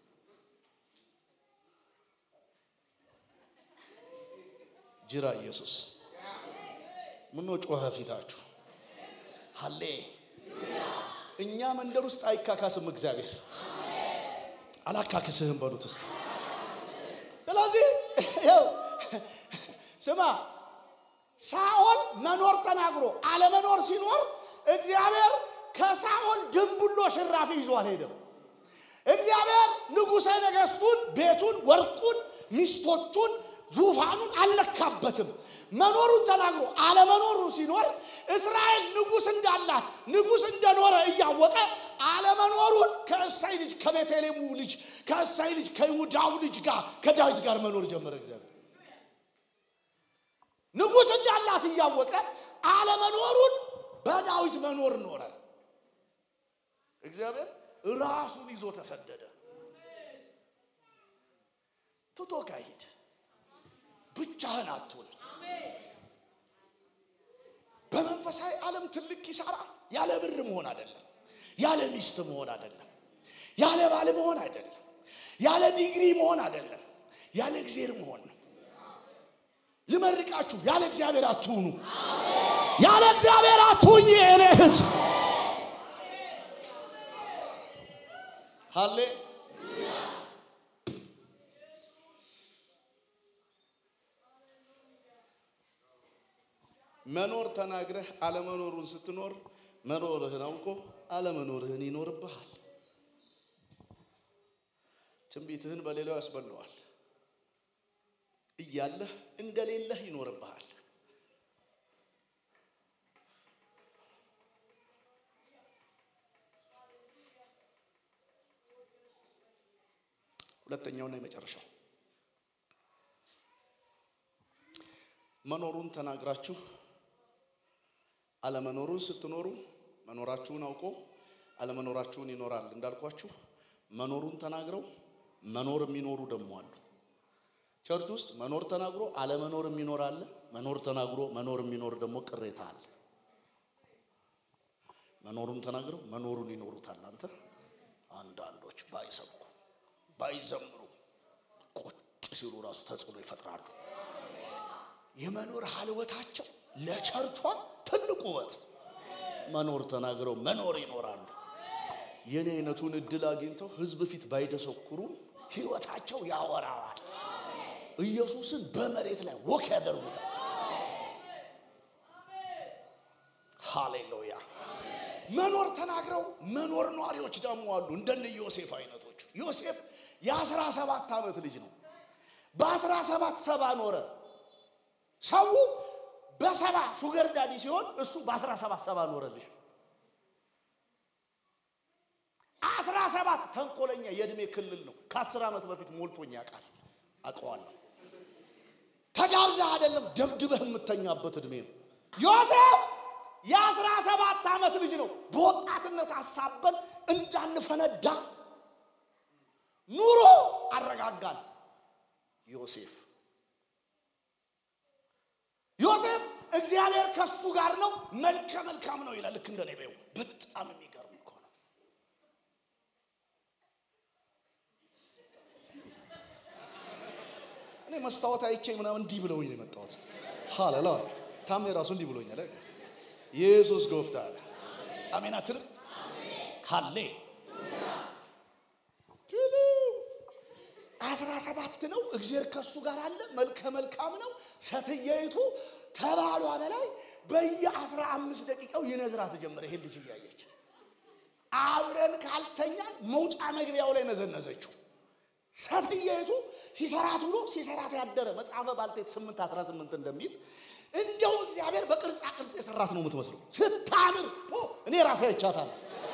ጅራ ኢየሱስ ምነው ጮኸ ፊታችሁ? ሀሌ እኛ መንደር ውስጥ አይካካስም እግዚአብሔር። አላካክስህም በሉት ውስጥ ስለዚህ ይኸው ስማ ሳኦል መኖር ተናግሮ አለመኖር ሲኖር እግዚአብሔር ከሳኦል ድንቡሎ ሽራፊ ይዞ አልሄደም። እግዚአብሔር ንጉሠ ነገሥቱን፣ ቤቱን፣ ወርቁን፣ ሚስቶቹን፣ ዙፋኑን አልለካበትም። መኖሩን ተናግሮ አለመኖሩ ሲኖር እስራኤል ንጉሥ እንዳላት ንጉሥ እንደኖረ እያወቀ አለመኖሩን ከእሳይ ልጅ ከቤተልሔሙ ልጅ ከእሳይ ልጅ ከይሁዳው ልጅ ጋር ከዳዊት ጋር መኖር ጀመረ። እግዚአብሔር ንጉሥ እንዳላት እያወቀ አለመኖሩን በዳዊት መኖር ኖረ። እግዚአብሔር ራሱን ይዞ ተሰደደ። ትቶ ካሂድ ብቻህን አትሁን። በመንፈሳዊ ዓለም ትልቅ ኪሳራ ያለ ብር መሆን አይደለም፣ ያለ ሚስት መሆን አይደለም፣ ያለ ባል መሆን አይደለም፣ ያለ ዲግሪ መሆን አይደለም፣ ያለ እግዚአብሔር መሆን ነው። ልመርቃችሁ፣ ያለ እግዚአብሔር አትሁኑ። ያለ እግዚአብሔር አትሁኝ የእኔ እህት። ሃሌ መኖር ተናግረህ አለመኖሩን ስትኖር መኖርህን አውቆ አለመኖርህን ይኖርብሃል። ትንቢትህን በሌላው ያስበለዋል። እያለህ እንደሌለህ ይኖርብሃል። ሁለተኛውና የመጨረሻው መኖሩን ተናግራችሁ አለመኖሩን ስትኖሩ መኖራችሁን አውቆ አለመኖራችሁን ይኖራል። እንዳልኳችሁ መኖሩን ተናግረው መኖር የሚኖሩ ደግሞ አሉ። ቸርች ውስጥ መኖር ተናግሮ አለመኖር የሚኖር አለ። መኖር ተናግሮ መኖር የሚኖር ደግሞ ቅሬታ አለ። መኖሩን ተናግረው መኖሩን ይኖሩታል። አንተ አንዳንዶች ባይሰብኩ ባይዘምሩ ቁጭ ሲሉ ራሱ ተጽዕኖ ይፈጥራሉ። የመኖር ሀልወታቸው ለቸርቿ ትልቅ ውበት። መኖር ተናግረው መኖር ይኖራሉ። የኔ አይነቱን እድል አግኝተው ህዝብ ፊት ባይደሰኩሩ ህይወታቸው ያወራዋል። ኢየሱስን በመሬት ላይ ወክ ያደርጉታል። ሃሌሉያ። መኖር ተናግረው መኖር ኗሪዎች ደግሞ አሉ። እንደነ ዮሴፍ አይነቶች። ዮሴፍ የአስራ ሰባት ዓመት ልጅ ነው። በአስራ ሰባት ሰባ ኖረ። ሰው በሰባ ሹገር ዳዲ ሲሆን እሱ በአስራ ሰባት ሰባ ኖረልሽ። አስራ ሰባት ተንኮለኛ የእድሜ ክልል ነው። ከአስር ዓመት በፊት ሞልቶኝ ያውቃል። አውቀዋለሁ። ተጋብዘህ አይደለም ደብድበህ የምተኛበት እድሜ ነው። ዮሴፍ የአስራ ሰባት ዓመት ልጅ ነው። በወጣትነት አሳበን እንዳንፈነዳ ኑሮ አረጋጋን። ዮሴፍ ዮሴፍ እግዚአብሔር ከሱ ጋር ነው፣ መልከ መልካም ነው ይላል። ልክ እንደ ነቢዩ በጣም የሚገርም እኮ ነው። እኔ መስታወት አይቼ ምናምን እንዲህ ብለውኝ ነው የመጣሁት። ሃሌሉያ ታሜ ራሱ እንዲህ ብሎኛል። ኢየሱስ ጎፍታ አለ። አሜን አትልም? ሃሌ አስራ ሰባት ነው። እግዚአብሔር ከሱ ጋር አለ። መልከ መልካም ነው። ሴትየይቱ ተባሏ በላይ በየአስራ አምስት ደቂቃው ይነዝራት ጀመረ። ይሄን ልጅ እያየች አብረን ካልተኛን መውጫ መግቢያው ላይ ነዘነዘችው። ሴትየይቱ ሲሰራት ብሎ ሲሰራት ያደረ መጽሐፈ ባልቴት ስምንት አስራ ስምንት እንደሚል እንደው እግዚአብሔር በቅርጻ ቅርጽ የሰራት ነው የምትመስለው። ስታምር እኔ ራሴ አይቻታለሁ።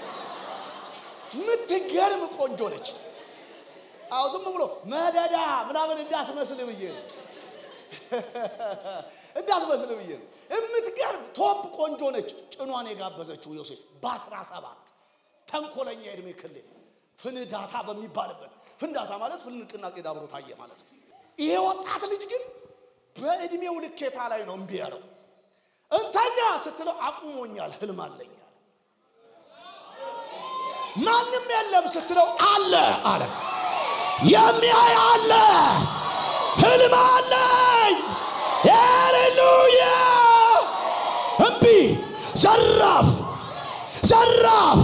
የምትገርም ቆንጆ ነች። አዎ ዝም ብሎ መደዳ ምናምን እንዳትመስል ብዬ ነው እንዳትመስል ብዬ ነው። የምትገርም ቶፕ ቆንጆ ነች። ጭኗን የጋበዘችው ዮሴፍ በአስራ ሰባት ተንኮለኛ የእድሜ ክልል ፍንዳታ በሚባልበት ፍንዳታ ማለት ፍንቅናቄ ዳብሮ ታየ ማለት ነው። ይሄ ወጣት ልጅ ግን በእድሜው ልኬታ ላይ ነው እምቢ ያለው። እንተኛ ስትለው አቁሞኛል፣ ህልም አለኛል። ማንም የለም ስትለው አለ አለ የሚያይ አለ፣ ህልም አለኝ። ሃሌሉያ! እምቢ ዘራፍ ዘራፍ።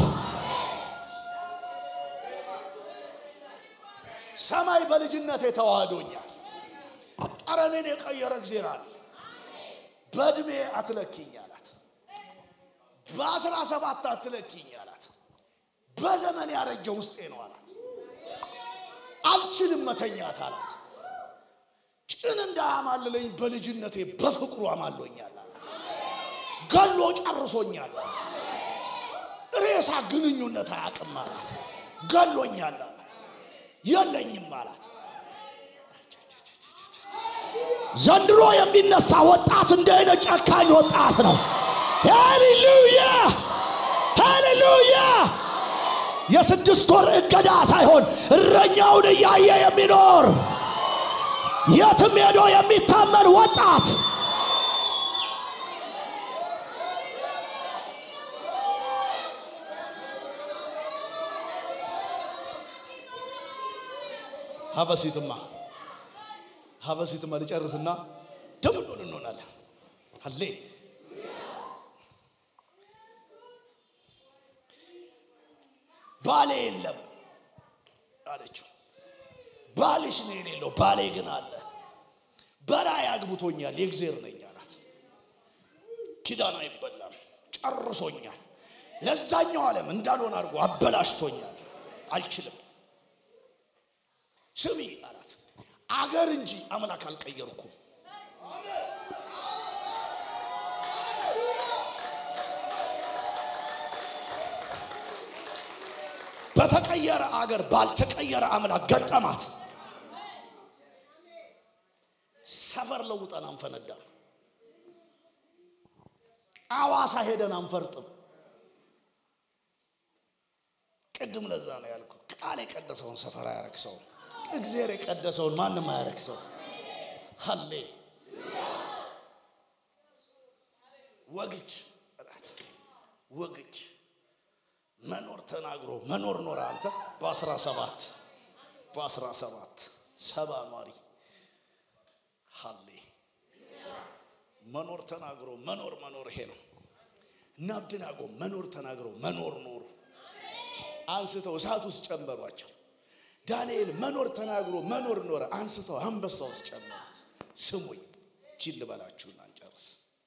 ሰማይ በልጅነት የተዋህዶኛል። ጠረኔን የቀየረ እግዜር አለ። በእድሜ አትለኪኝ አላት። በአስራ ሰባት አትለኪኝ አላት። በዘመን ያረጀ ውስጤ ነው አላት። አልችልም መተኛት አላት። ጭን እንዳያማልለኝ በልጅነቴ በፍቅሩ አማሎኛል አላት። ገሎ ጨርሶኛል አላት። ሬሳ ግንኙነት አያውቅም አላት። ገሎኛል አላት። የለኝም አላት። ዘንድሮ የሚነሳ ወጣት እንደ አይነት ጨካኝ ወጣት ነው። ሃሌሉያ ሃሌሉያ። የስድስት ወር እገዳ ሳይሆን እረኛውን እያየ የሚኖር የትም ሄዶ የሚታመን ወጣት ሀበሲትማ ሀበሲትማ ልጨርስና ደም እንሆናለን። ሀሌ ባሌ የለም አለችው። ባልሽ ነው የሌለው፣ ባሌ ግን አለ። በራእይ አግብቶኛል፣ የእግዜር ነኝ አላት። ኪዳን አይበላም፣ ጨርሶኛል። ለዛኛው ዓለም እንዳልሆን አድርጎ አበላሽቶኛል፣ አልችልም። ስሚ አላት፣ አገር እንጂ አምላክ አልቀየርኩም። በተቀየረ አገር ባልተቀየረ አምላክ ገጠማት። ሰፈር ለውጠን አንፈነዳ። አዋሳ ሄደን አንፈርጥም። ቅድም ለዛ ነው ያልኩ። ቃል የቀደሰውን ሰፈር አያረክሰውም። እግዚአብሔር የቀደሰውን ማንም አያረክሰው። ሀሌ ወግጅ እላት ወግጅ መኖር ተናግሮ መኖር ኖረ። አንተ በአስራ ሰባት በአስራ ሰባት ሰባ ኗሪ ሀሌ መኖር ተናግሮ መኖር መኖር ይሄ ነው። እና አብደናጎ መኖር ተናግሮ መኖር ኖሩ። አንስተው እሳት ውስጥ ጨመሯቸው። ዳንኤል መኖር ተናግሮ መኖር ኖረ። አንስተው አንበሳ ውስጥ ጨመሩት። ስሙኝ ጅል ልበላችሁና እንጨርስ።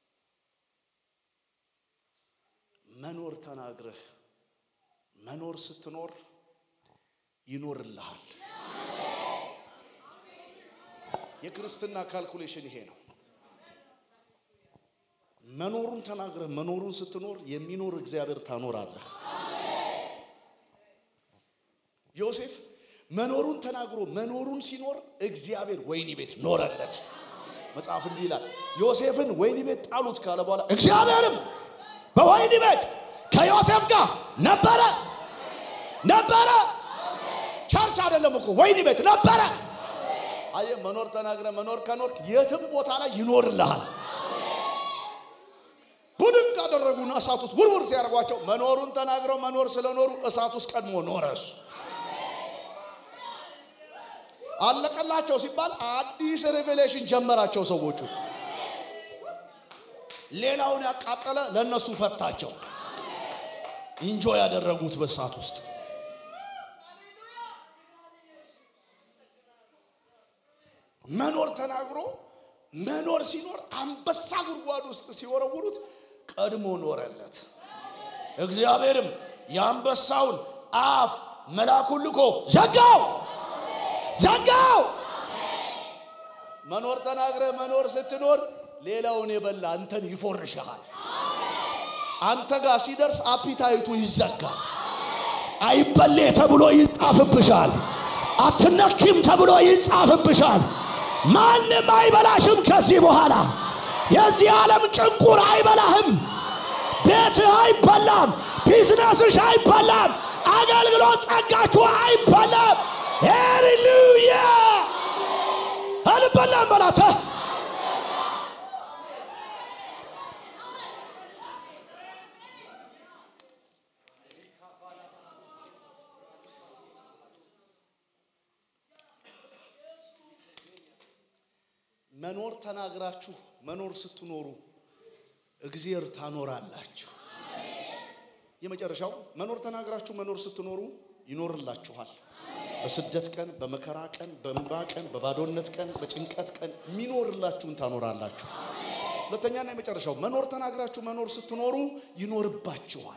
መኖር ተናግረህ መኖር ስትኖር ይኖርልሃል። የክርስትና ካልኩሌሽን ይሄ ነው። መኖሩን ተናግረህ መኖሩን ስትኖር የሚኖር እግዚአብሔር ታኖራለህ። ዮሴፍ መኖሩን ተናግሮ መኖሩን ሲኖር እግዚአብሔር ወይኒ ቤት ኖረለት። መጽሐፍ እንዲህ ይላል፣ ዮሴፍን ወይኒ ቤት ጣሉት ካለ በኋላ እግዚአብሔርም በወህኒ ቤት ከዮሴፍ ጋር ነበረ ነበረ። ቸርች አይደለም እኮ ወህኒ ቤት ነበረ። አየህ፣ መኖር ተናግረ መኖር ከኖርክ የትም ቦታ ላይ ይኖርልሃል። ቡድን ካደረጉና እሳት ውስጥ ውርውር ሲያደርጓቸው መኖሩን ተናግረው መኖር ስለኖሩ እሳት ውስጥ ቀድሞ ኖረ እሱ። አለቀላቸው ሲባል አዲስ ሬቬሌሽን ጀመራቸው ሰዎቹ። ሌላውን ያቃጠለ ለእነሱ ፈታቸው። ኢንጆ ያደረጉት በእሳት ውስጥ መኖር ተናግሮ መኖር ሲኖር አንበሳ ጉድጓድ ውስጥ ሲወረውሩት ቀድሞ ኖረለት። እግዚአብሔርም የአንበሳውን አፍ መልአኩን ልኮ ዘጋው ዘጋው። መኖር ተናግረ መኖር ስትኖር ሌላውን የበላ አንተን ይፎርሻል። አንተ ጋር ሲደርስ አፒታይቱ ይዘጋል። አይበሌ ተብሎ ይጻፍብሻል። አትነኪም ተብሎ ይጻፍብሻል። ማንም አይበላሽም ከዚህ በኋላ። የዚህ ዓለም ጭንቁር አይበላህም። ቤትህ አይበላም። ቢዝነስሽ አይበላም። አገልግሎት ጸጋችሁ አይበላም። ሃሌሉያ! አልበላም በላተ መኖር ተናግራችሁ መኖር ስትኖሩ እግዚአብሔር ታኖራላችሁ። የመጨረሻው መኖር ተናግራችሁ መኖር ስትኖሩ ይኖርላችኋል። በስደት ቀን፣ በመከራ ቀን፣ በእንባ ቀን፣ በባዶነት ቀን፣ በጭንቀት ቀን የሚኖርላችሁን ታኖራላችሁ። ሁለተኛና የመጨረሻው መኖር ተናግራችሁ መኖር ስትኖሩ ይኖርባችኋል።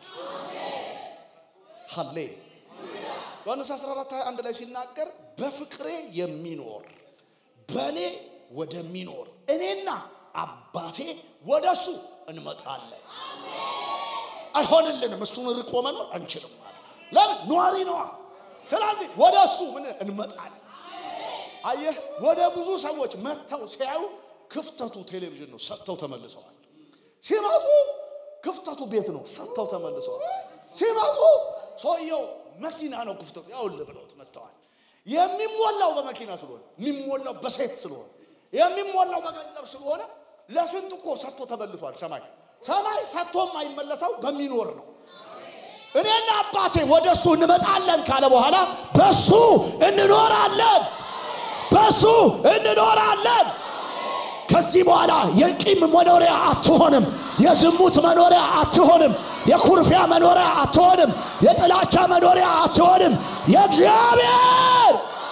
ሀሌ ዮሐንስ 14 21 ላይ ሲናገር በፍቅሬ የሚኖር በእኔ ወደሚኖር እኔና አባቴ ወደ እሱ እንመጣለን። አይሆንልንም። እሱን ርቆ መኖር አንችልም። ለምን? ኗሪ ነዋ። ስለዚህ ወደ እሱ ምን እንመጣለን። አየህ፣ ወደ ብዙ ሰዎች መጥተው ሲያዩ ክፍተቱ ቴሌቪዥን ነው፣ ሰጥተው ተመልሰዋል። ሲመጡ ክፍተቱ ቤት ነው፣ ሰጥተው ተመልሰዋል። ሲመጡ ሰውየው መኪና ነው ክፍተቱ፣ ያውልህ ብለውት መጥተዋል። የሚሞላው በመኪና ስለሆነ የሚሞላው በሴት ስለሆነ የሚሞላው በገንዘብ ስለሆነ ለስንት እኮ ሰጥቶ ተመልሷል። ሰማይ ሰማይ ሰጥቶ የማይመለሰው በሚኖር ነው። እኔና አባቴ ወደ እሱ እንመጣለን ካለ በኋላ በሱ እንኖራለን፣ በሱ እንኖራለን። ከዚህ በኋላ የቂም መኖሪያ አትሆንም፣ የዝሙት መኖሪያ አትሆንም፣ የኩርፊያ መኖሪያ አትሆንም፣ የጥላቻ መኖሪያ አትሆንም። የእግዚአብሔር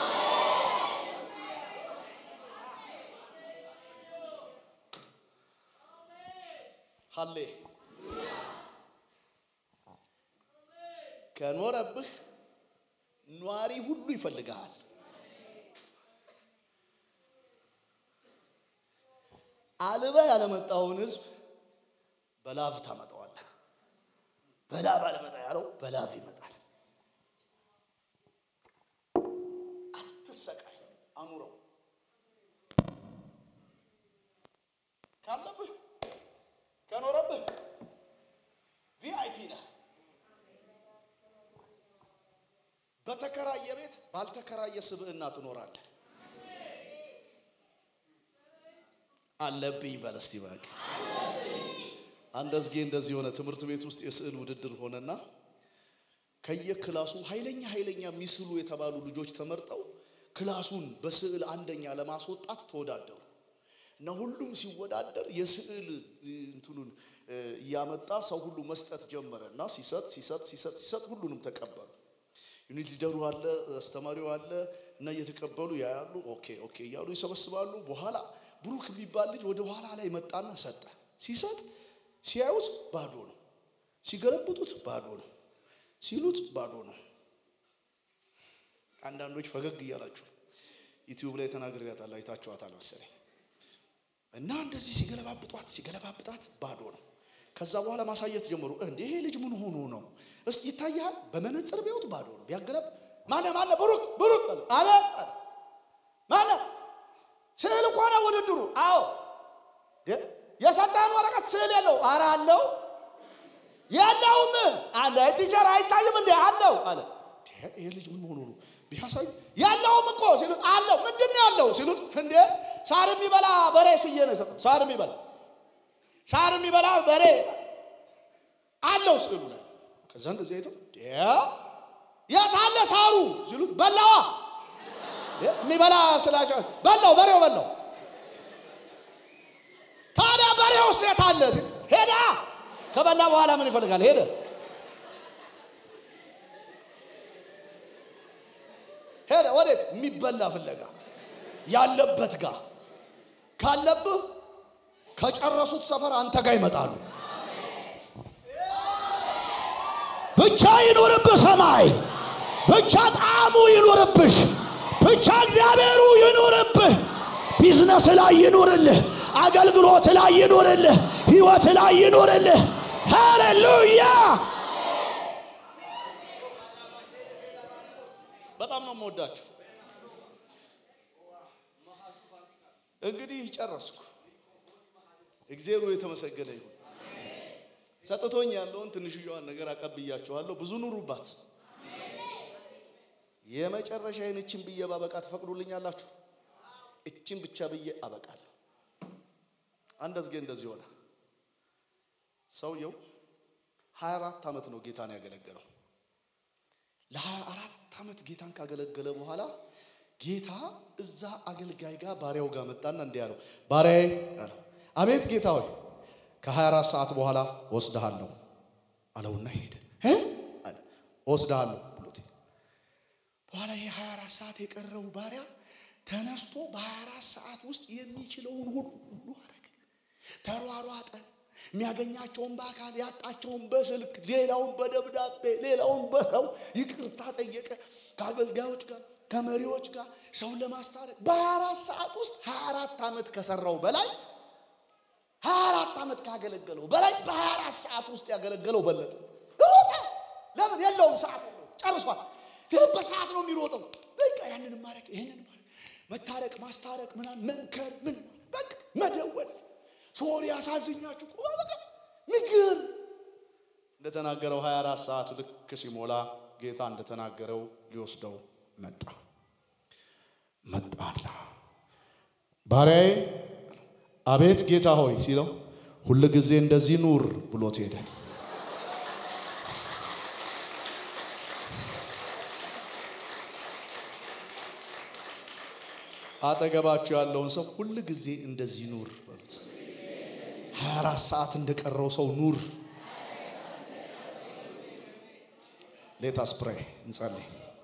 ሀሌ ከኖረብህ ኗሪ ሁሉ ይፈልግሃል። አልበህ ያለመጣውን ህዝብ በላብ ታመጣዋለህ። በላብ አልመጣ ያለው በላብ ይመጣል። አትሰቃይ፣ አኑረው። ካለብህ ከኖረብህ ቪአይፒ ነህ። በተከራየ ቤት ባልተከራየ ስብዕና ትኖራለህ። አለብኝ በል እስቲ እባክህ። አንድ አዝጌ እንደዚህ ሆነ። ትምህርት ቤት ውስጥ የስዕል ውድድር ሆነና ከየክላሱ ኃይለኛ ኃይለኛ የሚስሉ የተባሉ ልጆች ተመርጠው ክላሱን በስዕል አንደኛ ለማስወጣት ተወዳደሩ እና ሁሉም ሲወዳደር የስዕል እንትኑን እያመጣ ሰው ሁሉ መስጠት ጀመረ እና ሲሰጥ ሲሰጥ ሲሰጥ ሲሰጥ ሁሉንም ተቀበሉ። ዩኒት ሊደሩ አለ፣ አስተማሪው አለ እና እየተቀበሉ ያያሉ። ኦኬ ኦኬ እያሉ ይሰበስባሉ። በኋላ ብሩክ የሚባል ልጅ ወደ ኋላ ላይ መጣና ሰጠ። ሲሰጥ ሲያዩት ባዶ ነው፣ ሲገለብጡት ባዶ ነው፣ ሲሉት ባዶ ነው። አንዳንዶች ፈገግ እያላችሁ ዩቲዩብ ላይ ተናግሬያታለሁ፣ አይታችኋታል መሰለኝ። እና እንደዚህ ሲገለባብጧት ሲገለባብጣት ባዶ ነው። ከዛ በኋላ ማሳየት ጀመሩ። እንዴ ይሄ ልጅ ምን ሆኖ ነው? እስቲ ይታያል። በመነጽር ቢያዩት ባዶ ነው። ቢያገለብ ማነ ማነ ብሩክ ብሩክ አለ አቤት ማነ ስዕል እኮ ነው ውድድሩ። አዎ የሰጠህን ወረቀት ስዕል የለው። ኧረ አለው የለውም አለ ቲቸር አይታይም እንዴ አለው አለ። ይሄ ልጅ ምን ሆኖ ነው ቢያሳይ የለውም እኮ ሲሉት አለው ምንድን ነው ያለው ሲሉት እንዴ ሳር የሚበላ በሬ ስዬ ነው የሰጠው። ሳር የሚበላ ሳር የሚበላ በሬ አለው ስዕሉ ላይ። ከዛ እንደዚህ አይተው የት አለ ሳሩ ሲሉት በላዋ የሚበላ ስላቸው በላው በሬው በላው። ታዲያ በሬው ሴት አለ ሲል ሄዳ ከበላ በኋላ ምን ይፈልጋል? ሄደ ሄደ ወዴት? የሚበላ ፍለጋ ያለበት ጋር ካለብህ ከጨረሱት ሰፈር አንተ ጋር ይመጣሉ። ብቻ ይኑርብህ ሰማይ፣ ብቻ ጣዕሙ ይኑርብሽ፣ ብቻ እግዚአብሔሩ ይኑርብህ። ቢዝነስ ላይ ይኑርልህ፣ አገልግሎት ላይ ይኑርልህ፣ ህይወት ላይ ይኑርልህ። ሃሌሉያ! በጣም ነው የምወዳችሁ። እንግዲህ ጨረስኩ። እግዚአብሔር የተመሰገነ ይሁን። ሰጥቶኝ ያለውን ትንሽዬዋን ነገር አቀብያችኋለሁ። ብዙ ኑሩባት። የመጨረሻዬን እችን ብዬ ባበቃ ትፈቅዱልኛላችሁ? እችን ብቻ ብዬ አበቃለሁ። አንድ አዝጌ እንደዚህ ሆነ። ሰውየው 24 ዓመት ነው ጌታን ያገለገለው። ለ24 ዓመት ጌታን ካገለገለ በኋላ ጌታ እዛ አገልጋይ ጋር ባሪያው ጋር መጣና እንዲህ አለው፣ ባሪያዬ አለው። አቤት ጌታ ሆይ ከ24 ሰዓት በኋላ ወስድሃለሁ አለውና ሄደ። አለ ወስድሃለሁ ብሎት በኋላ ይሄ 24 ሰዓት የቀረው ባሪያ ተነስቶ በ24 ሰዓት ውስጥ የሚችለውን ሁሉ አረገ። ተሯሯጠ። የሚያገኛቸውን በአካል ያጣቸውን በስልክ ሌላውን በደብዳቤ ሌላውን በሰው ይቅርታ ጠየቀ። ከአገልጋዮች ጋር ከመሪዎች ጋር ሰውን ለማስታረቅ በ24 ሰዓት ውስጥ 24 ዓመት ከሰራው በላይ 24 ዓመት ካገለገለው በላይ በ24 ሰዓት ውስጥ ያገለገለው በለጠ። ሮጠ። ለምን የለውም ሰዓት የለውም። ጨርሷል። ግን በሰዓት ነው የሚሮጠው። በቃ ያንን ማድረግ ይህንን ማድረግ መታረቅ፣ ማስታረቅ፣ ምናምን መንከር፣ ምን በቃ መደወል ሶሪ ያሳዝኛችሁ ቁ በቃ ምግብ እንደተናገረው 24 ሰዓት ልክ ሲሞላ ጌታ እንደተናገረው ሊወስደው መጣ። መጣላ ባሪያዬ አቤት ጌታ ሆይ ሲለው ሁል ጊዜ እንደዚህ ኑር ብሎት ሄደ። አጠገባችሁ ያለውን ሰው ሁል ጊዜ እንደዚህ ኑር በሉት። 24 ሰዓት እንደቀረው ሰው ኑር። ሌታስ ፕሬይ እንጸልይ።